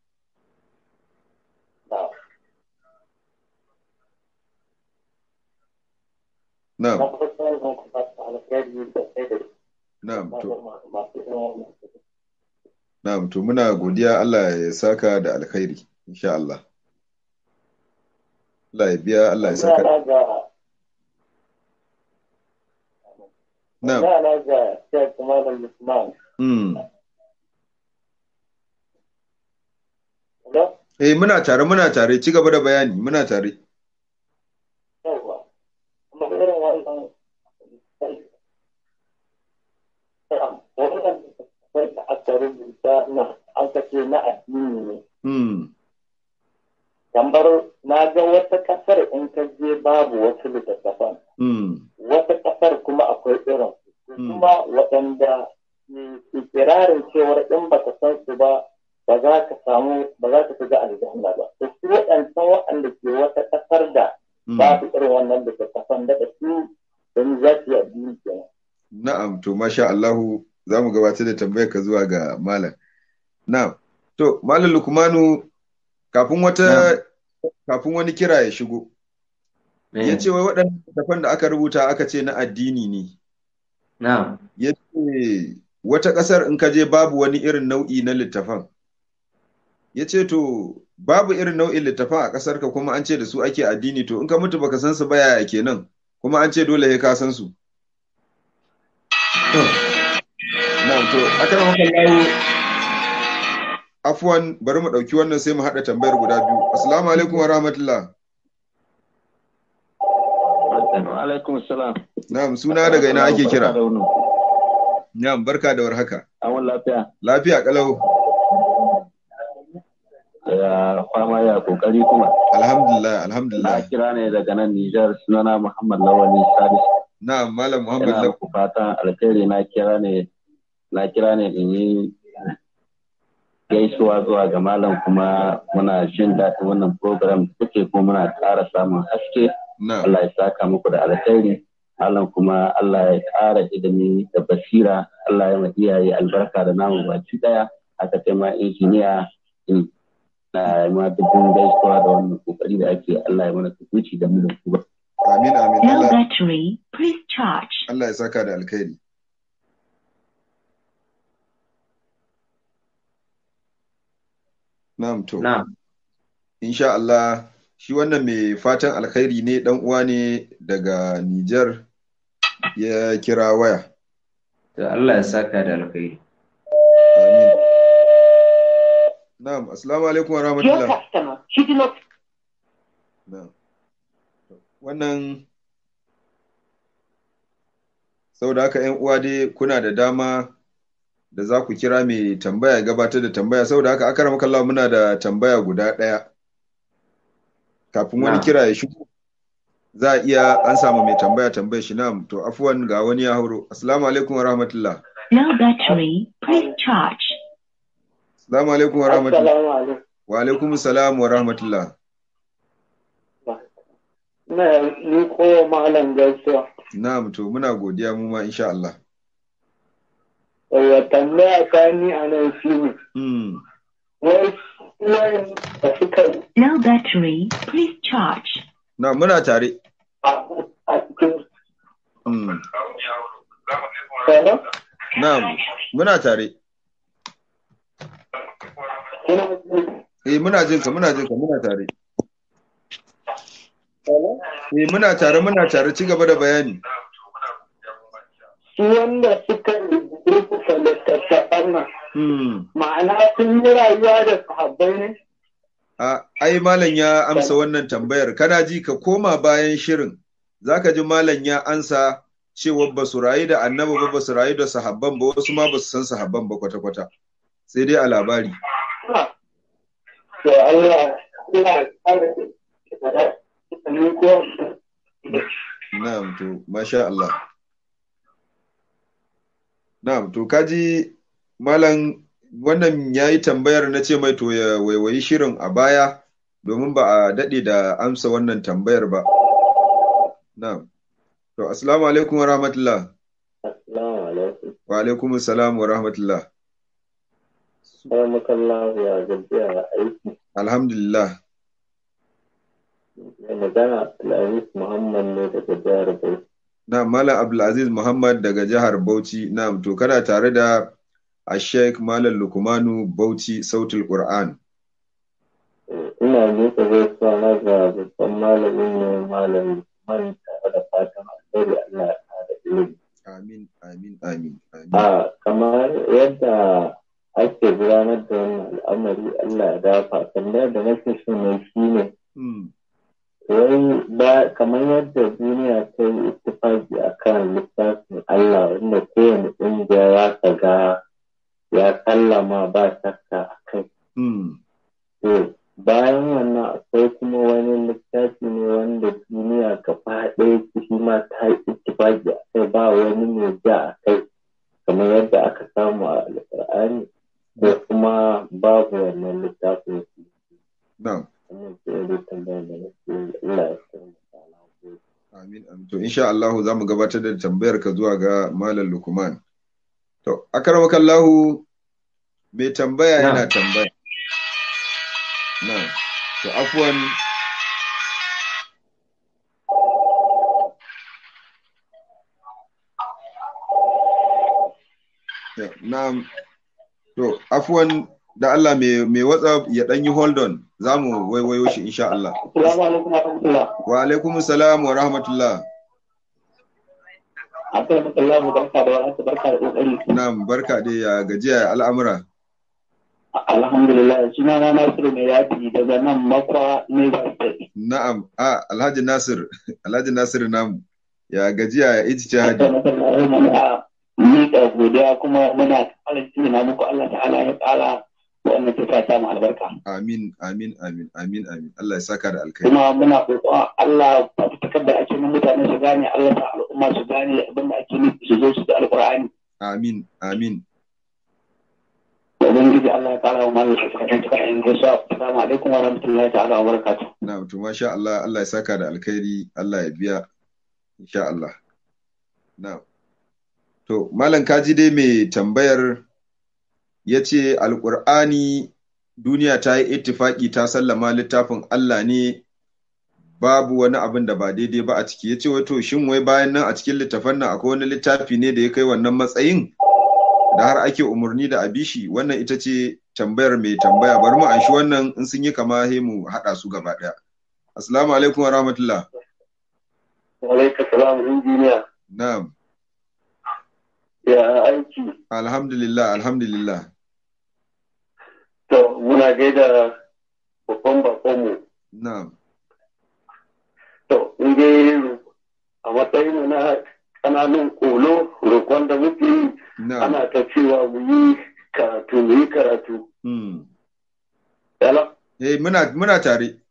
Na Na'am, farko ne ku fata alkhairi da sai da na'am, to masu ilimin na'am, to muna godiya Allah ya saka da alkhairi insha Allah. Allah ya biya, Allah ya saka. Yara ga Na'am, yara ga Sheikh Malam Usman. mm. Hello? Eh, muna tare, muna tare, ci gaba da bayani, muna tare. Yawwa. Kuma irin wannan wannan sai da aka rubuta na an kace na addini ne. Mm. Kamar na ga wata kasar in ka je babu wasu littattafan. Mm. Wata kasar kuma akwai irin su. Su Mm. kuma waɗanda ke ikirarin cewar in baka san su ba ba za ka samu ba za ka shiga aljanna ba. To su waɗancan waɗanda ke wata kasar da Mm. babu irin wannan littattafan da su don za su yi addini kenan. Na'am, to masha Allahu za mu gabatar da tambayar ka zuwa ga Malam. Na'am, to Malam Lukmanu kafin wata kafin wani kira ya shigo, ya ce wai waɗannan littattafan da aka rubuta aka ce na addini ne. Na'am. Ya ce wata ƙasar in ka je babu wani irin nau'i na littafan. Ya ce to babu irin nau'in littafan a ƙasar ka kuma an ce da su ake addini to in ka mutu baka san su ba yaya kenan kuma an ce dole sai ka san su. Na'am to akan maka lawo afwan bari mu ɗauki wannan sai mu haɗa tambayar guda biyu. Assalamu alaikum wa rahmatullah. Wa alaikum salam. Na'am suna daga ina ake kira? Na'am barka da warhaka. Awon lafiya. Lafiya kalau. Ya fama ya kokari kuma. Alhamdulillah, Na alhamdulillah. kira ne daga nan Nijar sunana Muhammad Lawali Sadis. Na'am Malam Muhammad Ina Law. muku fatan alkhairi na kira ne na kira ne in yi gaisuwa zuwa ga malam kuma muna jin daɗin wannan program da kuke kuma muna ƙara samun haske Na'am. Allah ya saka muku da alkhairi Allah kuma Allah ya ƙara ilimi da basira Allah ya ma iyaye albarka da namu baki ɗaya aka ce ma injiniya in na ma dubin gaisuwa da wannan kokari da ake Allah ya mana tukuci da mu da ku Amin amin No Allah battery. Please charge. Allah ya saka da alkhairi. Na'am to. Na'am. Insha Allah shi wannan mai fatan alkhairi ne dan uwa ne daga Nijar ya kira waya. To Allah ya saka da alkhairi. Amin. Na'am, assalamu alaikum wa Your rahmatullah. customer, she did not Na'am. Wannan saboda haka ‘yan uwa dai kuna da dama da za ku kira mai tambaya ya gabatar da tambaya saboda haka aka ramaka Allah muna da tambaya guda ɗaya kafin wani Na'am. kira ya shigo za a iya an samu mai tambaya tambaya shi na'am to afuwan ga wani ya hauro assalamu alaikum wa rahmatullah No battery. Please charge. assalamu alaikum wa rahmatullah Assalamu alaikum. wa alaikum salam wa rahmatullah na ni ko malam gaisuwa na'am to muna godiya mu ma insha Allah wa tambaya kani a nan shi ne mm. wai wayan da suka Low battery. Please charge. na muna tare a a cikin mm. tsara na'am muna tare kuna jin eh muna jin ka muna jin ka muna tare tsara eh muna tare muna tare ci gaba da bayani su wanda suka rubuta littattafan nan mm. ma'ana sun yi rayuwa da sahabbai ne A, ai malam ya amsa wannan tambayar, kana ji ka koma bayan shirin, za ka ji malam ya ansa cewa ba su rayu da annaba ba, ba su rayu da sahabban ba, wasu ma ba su san sahabban ba kwata-kwata. Sai dai a labari. to Allah Allah ya kare ni ko Na'am to, masha Allah. Na'am to, kaji malam wannan ya yi tambayar na ce mai to ya waiwayi shirin a baya domin ba a daɗe da amsa wannan tambayar ba. Na'am. To, assalamu alaikum wa rahmatullah. Assalamu alaikum. Wa alaikum salam wa rahmatullah. Baramakallahu ya gajiya da aiki. Alhamdulillah. Mai magana Abdulaziz Muhammad ne daga jihar Bauchi. Na Malam Abdulaziz Muhammad daga jihar Bauchi. Na to kana tare da a Sheikh Malam Lukumanu Bauchi Sautul Qur'an. Ina miƙa gaisuwa na ga babban malamin ne malam man tare da fatan alheri Allah ya ƙara ilimi. Amin, amin, amin, amin. A kamar yadda ake gudanar da wannan al'amari Allah ya dafa tambayar da nake so ne shi ne Hmm, wai ba kamar yadda duniya ta yi ittifaki a kan littafin Allah wanda kowane ƙungiya ya ga ya sallama ba shakka a kai. hmm, To bayan wannan akwai kuma wani littafi ne wanda duniya gaba ɗaya shi ma ta yi ittifaki a kai ba wani mai ja a kai kamar yadda aka samu a alƙur'ani ko kuma babu wannan littafin su. na'am. Wannan ke yi tambayar da nake yi Allah ya taimaka na gode. Amin, amin. To, insha Allah za mu gabatar da tambayar ka zuwa ga Malam Lukman. To, akaramakallahu mai tambaya Na. yana tambaya. Na. To, afwan Ya, Na'am. To, afwan da Allah mai mai WhatsApp ya ɗan yi hold on, za mu waiwayo shi insha Allah. Assalamu alaikum wa rahmatullah Wa alaikum salam wa rahmatullah. Assalamu alaikum barka da warhaka barka da kokari Na'am, barka dai ya gajiya ya al'amura. Alhamdulillah suna na Nasiru mai yafi daga nan makwa Lagos State Na'am, a Alhaji Nasir, Alhaji Nasir namu. Ya gajiya ya iji hadi. Assalamu muna miƙa godiya kuma muna ƙara na muku Allah ta'ala ya ƙara wannan tafiya ta mu albarka Amin, amin, amin, amin, amin. Allah ya saka da alkai. kuma muna roƙon Allah fafutukar da ake nan mutane su gane Allah ta al'umma su gane abin da ake nufi su zo su da alƙur'ani Amin, amin. ubangiji Allah ya ƙara wa malam shi cikin cikin gaisuwa assalamu alaikum wa rahmatullahi ta'ala wa barakatuh Na'am, to masha Allah, Allah ya saka da alkhairi, Allah ya biya. Insha Allah. Na'am. To, Malam kaji dai mai tambayar ya ce Alƙur'ani duniya ta yi ittifaki ta sallama littafin Allah ne babu wani abin da ba daidai ba a ciki ya ce wato shin wai bayan nan a cikin littafan nan akwai wani littafi ne da ya kai wannan matsayin da har ake umarni da abishi wannan ita ce tambayar mai tambaya bari mu anshi wannan in sun yi kama he mu haɗa su gaba ɗaya assalamu alaikum wa rahmatullah wa alaikum salam injiniya na'am ya aiki alhamdulillah alhamdulillah to muna gaida babban bakonmu na'am to in dai a matsayin mu na ƙananun kolo roƙon da muke yi na'am ana ta cewa mu yi karatu mu yi karatu hmm. yala eh muna muna tare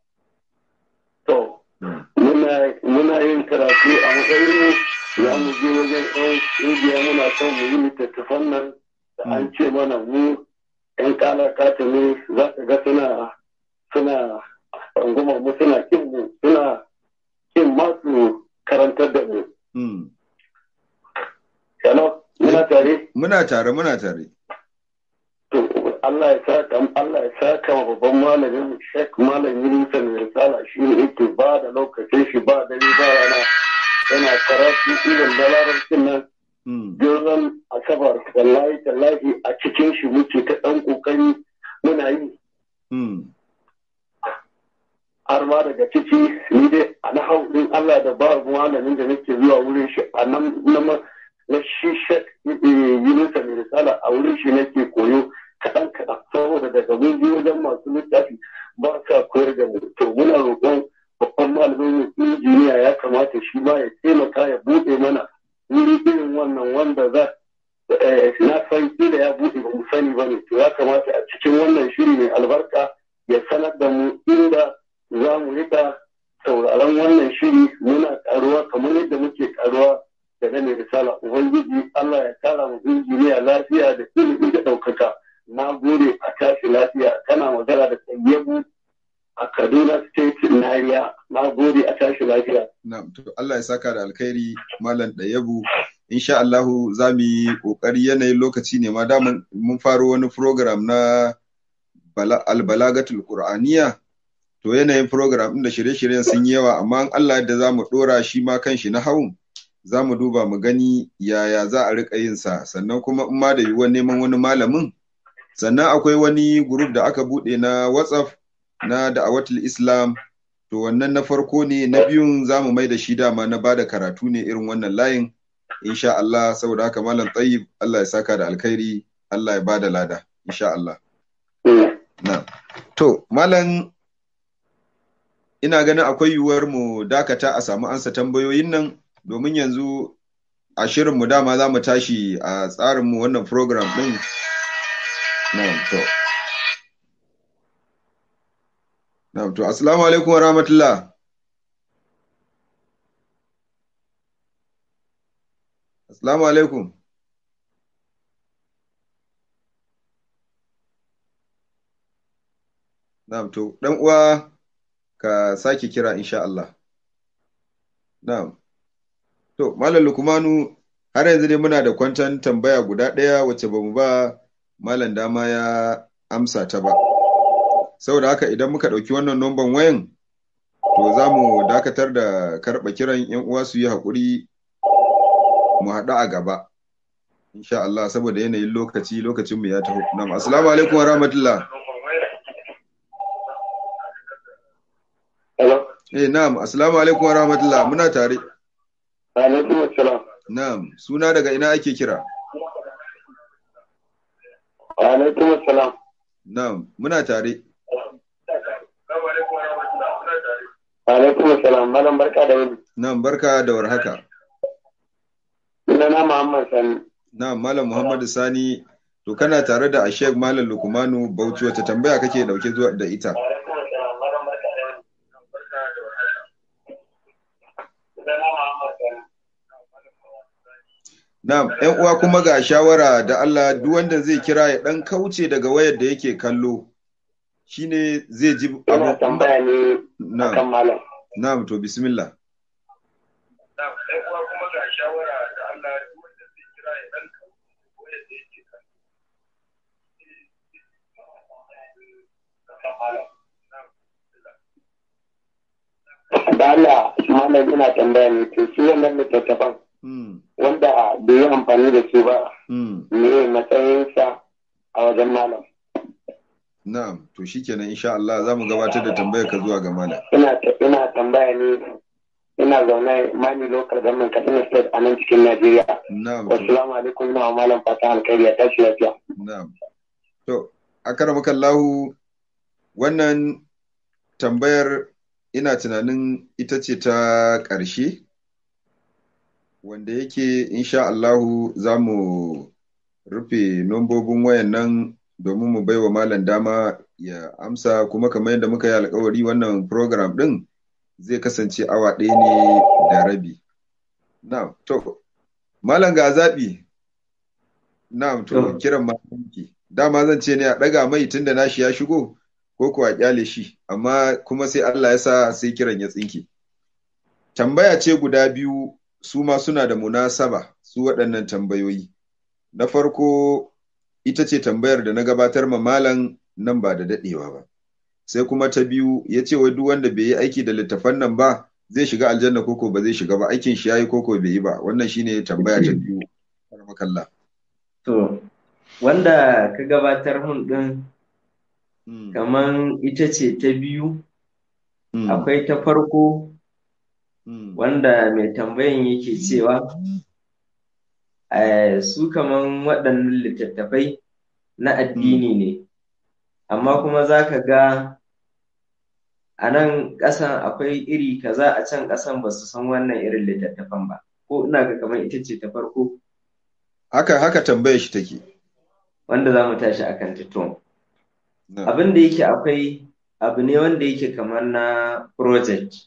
to Hmm. muna muna yin karatu a matsayin mu za mu je wajen ɗan ƙungiya muna son mu yi littattafan nan da an ce mana mu ƴan kalakata ne za ka ga suna suna rungumar mu suna kin mu suna in ma su karantar da mu. Mm. Hello, muna tare? Muna tare, muna tare. To, Allah ya saka Allah ya saka wa babban malamin Sheikh Malam Yunusa mai risala shi ne yake ba da lokacin shi ba dare ba rana yana karatu irin da larabcin nan Mm. Jirgin Asabar wallahi tallahi a cikin shi muke ta ɗan ƙoƙari muna yi Mm. har ma daga ciki ni dai a na hau din Allah da ba malamin da nake zuwa wurin shi a nan na ma- na shi Sheikh Yunusa mai risala a wurin shi nake koyo kaɗan kaɗan saboda daga mun je wajen masu littafi ba sa koyar da mu to muna roƙon babban malamin mu injiniya ya kamata shi ma ya taimaka ya buɗe mana wuri irin wannan wanda za eh, na san da ya buɗe ba mu sani ba ne to ya kamata a cikin wannan shiri mai albarka ya sanar da mu inda za mu rika sauraron wannan shiri muna karuwa kamar yadda muke karuwa da na mai risala ubangiji Allah ya kara mu injiniya lafiya da ilimi da ɗaukaka na gode a tashi lafiya kana magana da tsayyabu a Kaduna State Nariya na gode a tashi lafiya Na'am, to Allah ya saka da alkhairi Malam Ɗayabu. Insha Allahu za mu yi ƙoƙari yanayin lokaci ne ma da mun mun faro wani program na bala- albalagatul Qur'aniya. To yanayin program ɗin da shirye-shiryen sun yi yawa amma in Allah yadda za mu ɗora shi ma kanshi na hawan za mu duba mu gani yaya za a riƙa yin sa sannan kuma in ma da yiwuwar neman wani malamin sannan akwai wani group da aka buɗe na WhatsApp na da'awatul Islam to wannan na farko ne na biyun za mu mai da shi dama na bada karatu ne irin wannan layin insha Allah saboda haka malam tayyib Allah ya saka da alkhairi Allah ya bada lada insha Allah na to malam ina ganin akwai yiwuwar mu dakata a samu ansa tambayoyin nan domin yanzu a shirin mu dama za mu tashi a tsarin mu wannan program din na to na to assalamu alaikum wa rahmatullah assalamu alaikum Na'am to dan uwa ka sake kira insha Allah. Na'am. To Malam Lukmanu har yanzu dai muna da kwantan tambaya guda ɗaya wacce bamu ba Malam dama ya amsa ta ba. Saboda haka idan muka ɗauki wannan nomban wayan to za mu dakatar da karɓa kiran 'yan uwa su yi haƙuri mu haɗu a gaba. Insha Allah saboda yanayin lokaci lokacinmu ya taho. Na'am. Assalamu alaikum wa rahmatullah. Hello Eh na'am, assalamu alaikum wa rahmatullah. Muna tare. alaikum assalam Na'am, suna daga ina ake kira? alaikum assalam Na'am, muna tare. alaikum assalam malam barka da wani Na'am, barka da warhaka. sunana Muhammad Sani Na'am, Malam Muhammadu Sani, to kana tare da Ashek Malam Lukumanu Bauchi wata tambaya kake dauke zuwa da ita? Na'am, ‘yan uwa kuma ga shawara da Allah duk wanda zai kira ya ɗan kauce daga wayar da yake kallo, shine zai ji ina abu. tambaya ne akan Na'am, malam na'am, to bismillah. da Allah malam ina tambaya ne to shi wannan littattafan Hmm, wanda bai yi amfani da su ba hmm, me matsayinsa a wajen malam na'am, to shikenan insha Allah za mu gabatar da tambayar ka zuwa ga malam. ina ina tambaya ne ina zaune mani local government Katsina state a nan cikin Najeriya Na'am, to wassalamu alaikum ina wa malam fata alkhairi ya tashi lafiya Na'am. To, akaramakallahu wannan tambayar ina tunanin ita ce ta ƙarshe, wanda yake insha Allahu za mu rufe nombobin wayan nan domin mu baiwa malam dama ya amsa kuma kamar yadda muka yi alkawari wannan program ɗin zai kasance awa ɗaya ne da rabi. Na'am, to, malam ga zaɓi. Na'am, to, To. kiran malamki. Dama zan ce ne a ɗaga mai tunda nashi ya shigo, ko kuwa kyale shi, amma kuma sai Allah ya sa sai kiran ya tsinke. tambaya ce guda biyu su ma suna da munasaba su waɗannan tambayoyi na farko ita ce tambayar da na gabatar ma malam nan ba da daɗewa ba sai kuma ta biyu ya ce wai duk wanda bai yi aiki da littafan nan ba zai shiga aljanna koko ba zai shiga ba aikin shi yayi koko bai yi ba wannan shine tambaya ta biyu kalla to wanda ka gabatar mun din Mm, kaman ita ce ta biyu mm, akwai ta farko mm, wanda mai tambayan yake cewa eh, su kaman waɗannan littattafai na addini ne amma kuma za ka ga a nan ƙasan akwai iri kaza a can ƙasan ba su san wannan irin littattafan ba ko ina ga kamar ita ce ta farko haka haka tambayar shi take wanda za mu tashi akan ta to na abin da yake akwai abu ne wanda yake kamar na project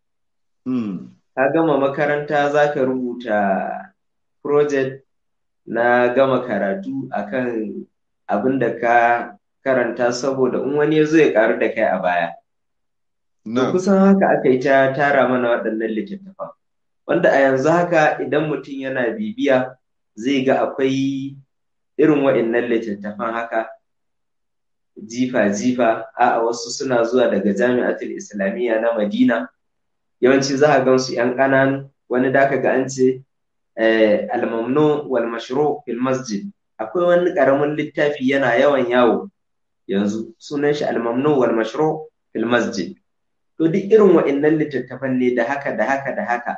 mm, ka gama makaranta za ka rubuta project na gama karatu akan abin da ka karanta saboda in wani ya zo ya karu da kai a baya to na kusan haka aka yi ta tara mana waɗannan littattafan wanda a yanzu haka idan mutum yana bibiya zai ga akwai irin waɗannan littattafan haka jifa-jifa a'a wasu suna zuwa daga jami'atul islamiyya na madina yawanci za a gansu 'yan ƙananu wani da ka ga an ce eh, al-mamnu wal mashru fil masjid akwai wani ƙaramin littafi yana yawan yawo yanzu sunan shi al-mamnu wal mashru fil masjid to duk irin wa'annan littattafan ne da haka da haka da haka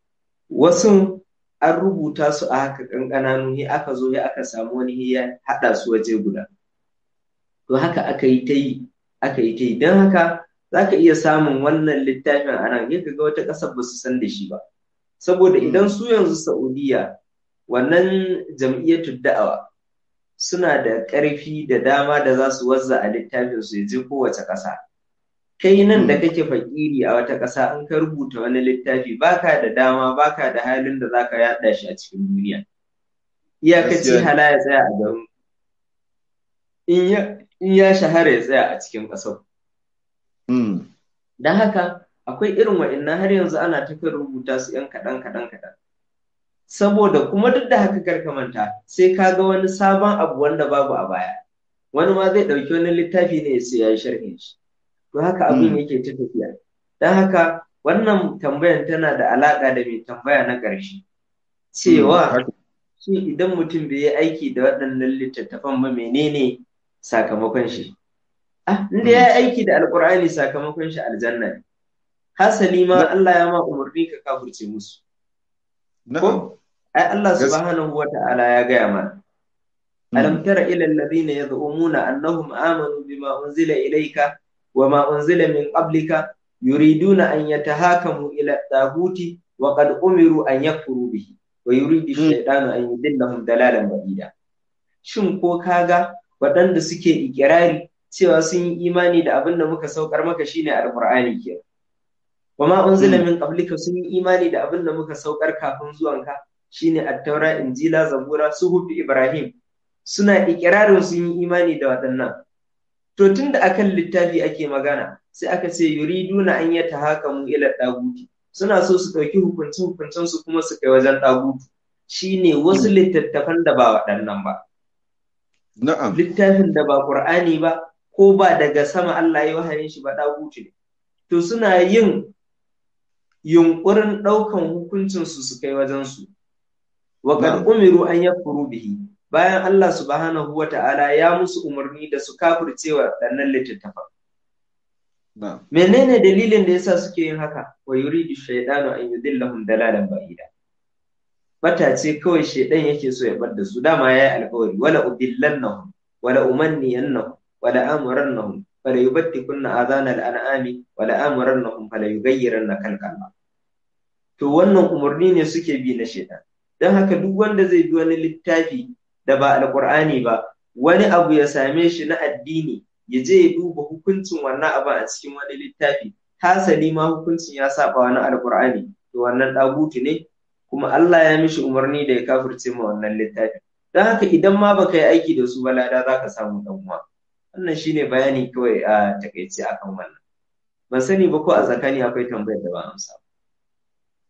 wasu an rubuta su a haka ƙanƙananu ne aka zo ya aka samu wani ya haɗa su waje guda to haka aka yi ta yi aka yi ta yi don haka za ka iya samun wannan littafin a nan ya ga wata ƙasar ba su san da shi ba saboda idan su yanzu Saudiya wannan jam'iyyatu da'awa suna da ƙarfi da dama da za su wazza a littafin su ya je kowace ƙasa kai nan da kake fakiri a wata ƙasa in ka rubuta wani littafi baka da dama baka da halin da zaka yaɗa shi a cikin duniya iyakaci Gaskiya ne. hala ya tsaya a garin in ya in ya shahara ya tsaya a cikin ƙasar mm, don haka akwai irin wa'innan har yanzu ana ta kan rubuta su yan kaɗan kaɗan kaɗan saboda kuma duk da haka kar ka manta sai ka ga wani sabon abu wanda babu a baya wani ma zai ɗauki wani littafi ne ya ce ya yi sharhin shi to haka abin Mm. yake ta tafiya don haka wannan tambayan tana da alaƙa da mai tambaya na ƙarshe cewa haka. shi idan mutum bai yi aiki da waɗannan littattafan ba menene sakamakon shi ah inda ya yi aiki da alƙur'ani sakamakon shi aljanna ne hasali ma Allah ya ma umarni ka kafurce musu na'am ko ai Allah Gas- subhanahu wa ta'ala ya gaya mana ألم تر إلى الذين يزعمون أنهم آمنوا بما أنزل إليك وما أنزل من قبلك يريدون أن يتهاكموا إلى الطاغوت وقد أمروا أن يكفروا به ويريد الشيطان أن يضلهم ضلالا بعيدا shin ko kaga waɗanda suke ikirari cewa sun yi imani da abin da muka saukar maka shine alqur'ani ke wa ma unzila min qablika sun yi imani da abin da muka saukar kafin zuwanka shine at-taura injila zabura suhufi ibrahim suna ikirarin sun yi imani da waɗannan. To tun da akan littafi ake magana sai aka ce yuriduna an yata haka mu ila ɗaguti suna so su ɗauki hukuncin hukuncin su kuma su kai wajen ɗagutu shine wasu littattafan da ba waɗannan ba. na'am Littafin da ba Ƙur'ani ba ko ba daga sama Allah ya wahayin shi ba ɗagutu ne. To suna yin yunƙurin ɗaukan hukuncin su su kai wajen su. Wa kad Na'am. umiru an yakfuru bihi bayan Allah subhanahu wa ta'ala ya musu umarni da su kafircewa ɗannan littattafan. na'am Menene dalilin da yasa suke yin haka? Wa yuridu shaytanu an yudillahum dalalan ba'ida. Bata ce kawai shaidan yake so ya bar da su dama yayi alƙawari wala udillannahum wala umanniyannahum wala amurannahum fala yubattikunna adhana al-an'ami wala amurannahum fala yughayyiranna khalqallah. To wannan umarni ne suke bi na shaidan. Don haka duk wanda zai bi wani littafi da ba alƙur'ani ba wani abu ya same shi na addini ya je ya duba hukuncin wannan abin a cikin wani littafi hasali ma hukuncin ya saba wani alkur'ani to wannan ɗagutu ne kuma Allah ya mishi umarni da ya kafirce ma wannan littafi don haka idan ma baka yi aiki da su ba lada za ka samu ɗan uwa wannan shine bayani kawai a takaice akan wannan ban sani ba ko a tsakani akwai tambayar da ba amsa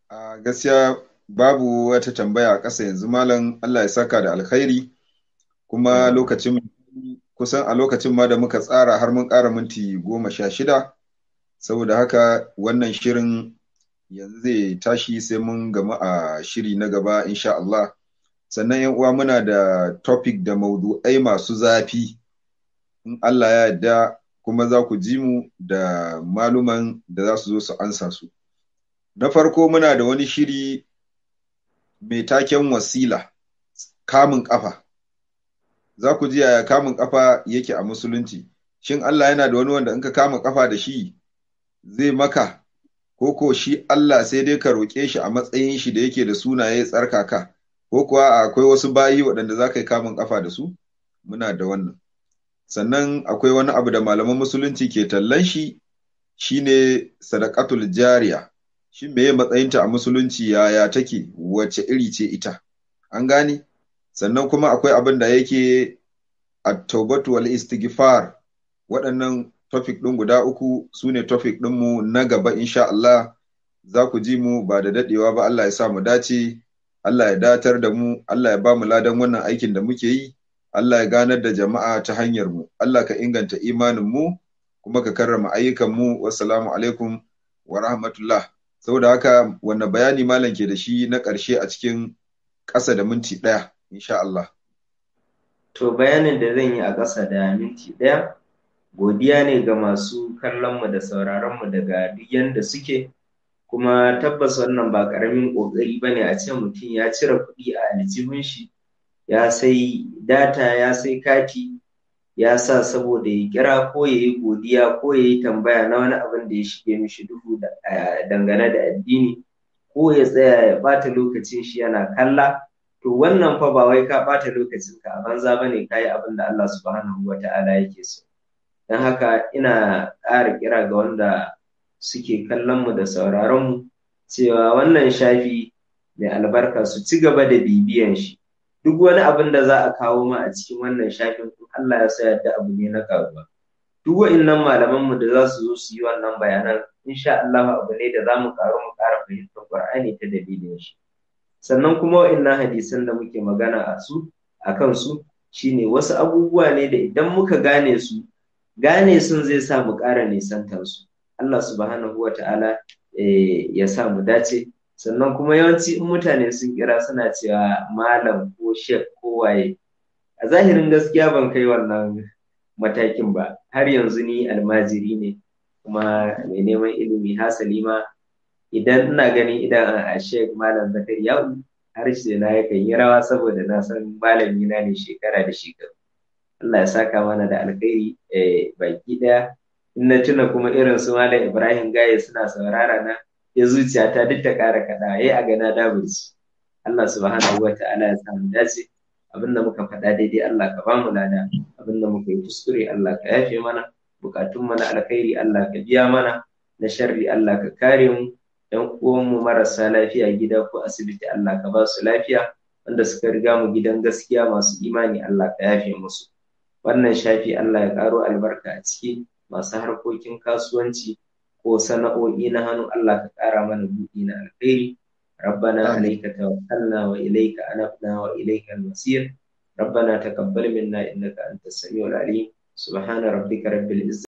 a gaskiya babu wata tambaya a ƙasa yanzu malam Allah ya saka da alkhairi kuma lokacin kusan a lokacin ma da muka tsara har mun ƙara minti goma sha shida saboda haka wannan shirin yanzu zai tashi sai mun gama a shiri na gaba insha Allah sannan yan uwa muna da topic da maudu'ai masu zafi in Allah ya yarda kuma za ku ji mu da maluman da za su zo su ansa su na farko muna da wani shiri mai taken wasila kamun kafa za ku ji yaya kamun kafa yake a musulunci shin Allah yana da wani wanda in ka kama kafa da shi zai maka ko ko shi Allah sai dai ka roƙe shi a matsayin shi da yake da sunaye tsarkaka ko kuwa akwai wasu bayi waɗanda za ka yi kamun kafa da su muna da wannan sannan akwai wani abu da malaman musulunci ke tallan shi shine sadaqatul jariya shi meye matsayinta a musulunci yaya take wace iri ce ita an gane sannan kuma akwai abin da yake at-taubatu wal istighfar waɗannan topic ɗin guda uku su ne topic ɗinmu na gaba insha Allah za ku ji mu ba da daɗewa ba Allah ya sa mu dace Allah ya datar da mu Allah ya ba mu ladan wannan aikin da muke yi Allah ya ganar da jama'a ta hanyar mu Allah ka inganta imanin mu kuma ka karrama ayyukan mu wassalamu alaikum wa rahmatullah saboda haka wannan bayani malam ke da shi na ƙarshe a cikin ƙasa da minti ɗaya insha Allah to bayanin da zan yi a ƙasa da minti ɗaya godiya ne ga masu kallonmu da sauraronmu daga duk yanda suke kuma tabbas wannan ba ƙaramin ƙoƙari ba ne a ce mutum ya cire kuɗi a aljihun shi ya sai data ya sai kati ya sa saboda ya kira ko ya yi godiya ko ya yi tambaya na wani abin da ya shige mishi duhu dangane da addini ko ya tsaya ya ɓata lokacin shi yana kalla to wannan fa ba wai ka ɓata lokacin ka a banza bane ka yi abin da Allah subhanahu wa ta'ala yake so don haka ina ƙara kira ga wanda suke kallon mu da sauraron mu cewa wannan shafi mai albarka su ci gaba da bibiyan shi duk wani abin da za a kawo ma a cikin wannan shafin Allah ya sa yadda abu ne na karuwa duk wa'innan malaman mu da za su zo su yi wannan bayanan insha Allah abu ne da za mu karu mu ƙara fahimtar Qur'ani ta dalilin shi sannan kuma wa'innan hadisan da muke magana a su a kan su shine wasu abubuwa ne da idan muka gane su gane sun zai sa mu ƙara nisantar su Allah subhanahu wata'ala ya sa mu dace sannan kuma yawanci in mutane sun kira suna cewa malam ko shek ko waye a zahirin gaskiya ban kai wannan matakin ba har yanzu ni almajiri ne kuma mai neman ilimi hasali ma idan ina ganin idan a shek malam zakariya harshe na yakan yi rawa saboda na san malami na ne shekara da shekaru Allah ya saka mana da alkhairi baki daya in na tuna kuma irin su malam Ibrahim Gaye suna saurara na ya zuciya ta duk ta kara kada yayi a gana daburci Allah subhanahu wata'ala ya samu dace abinda muka faɗa daidai Allah ka bamu lada abinda muka yi kuskure Allah ka yafe mana bukatun mana alkhairi Allah ka biya mana na sharri Allah ka kare mu ‘yan uwanmu marasa lafiya gida ko asibiti Allah ka ba su lafiya wanda suka riga mu gidan gaskiya masu imani Allah ka yafe musu wannan shafi Allah ya karo albarka a ciki masu harkokin kasuwanci ko sana'o'i na hannu Allah ka ƙara mana buɗi na alkhairi ربنا عليك توكلنا وإليك أنبنا وإليك المصير ربنا تقبل منا إنك أنت السميع العليم سبحان ربك رب العزة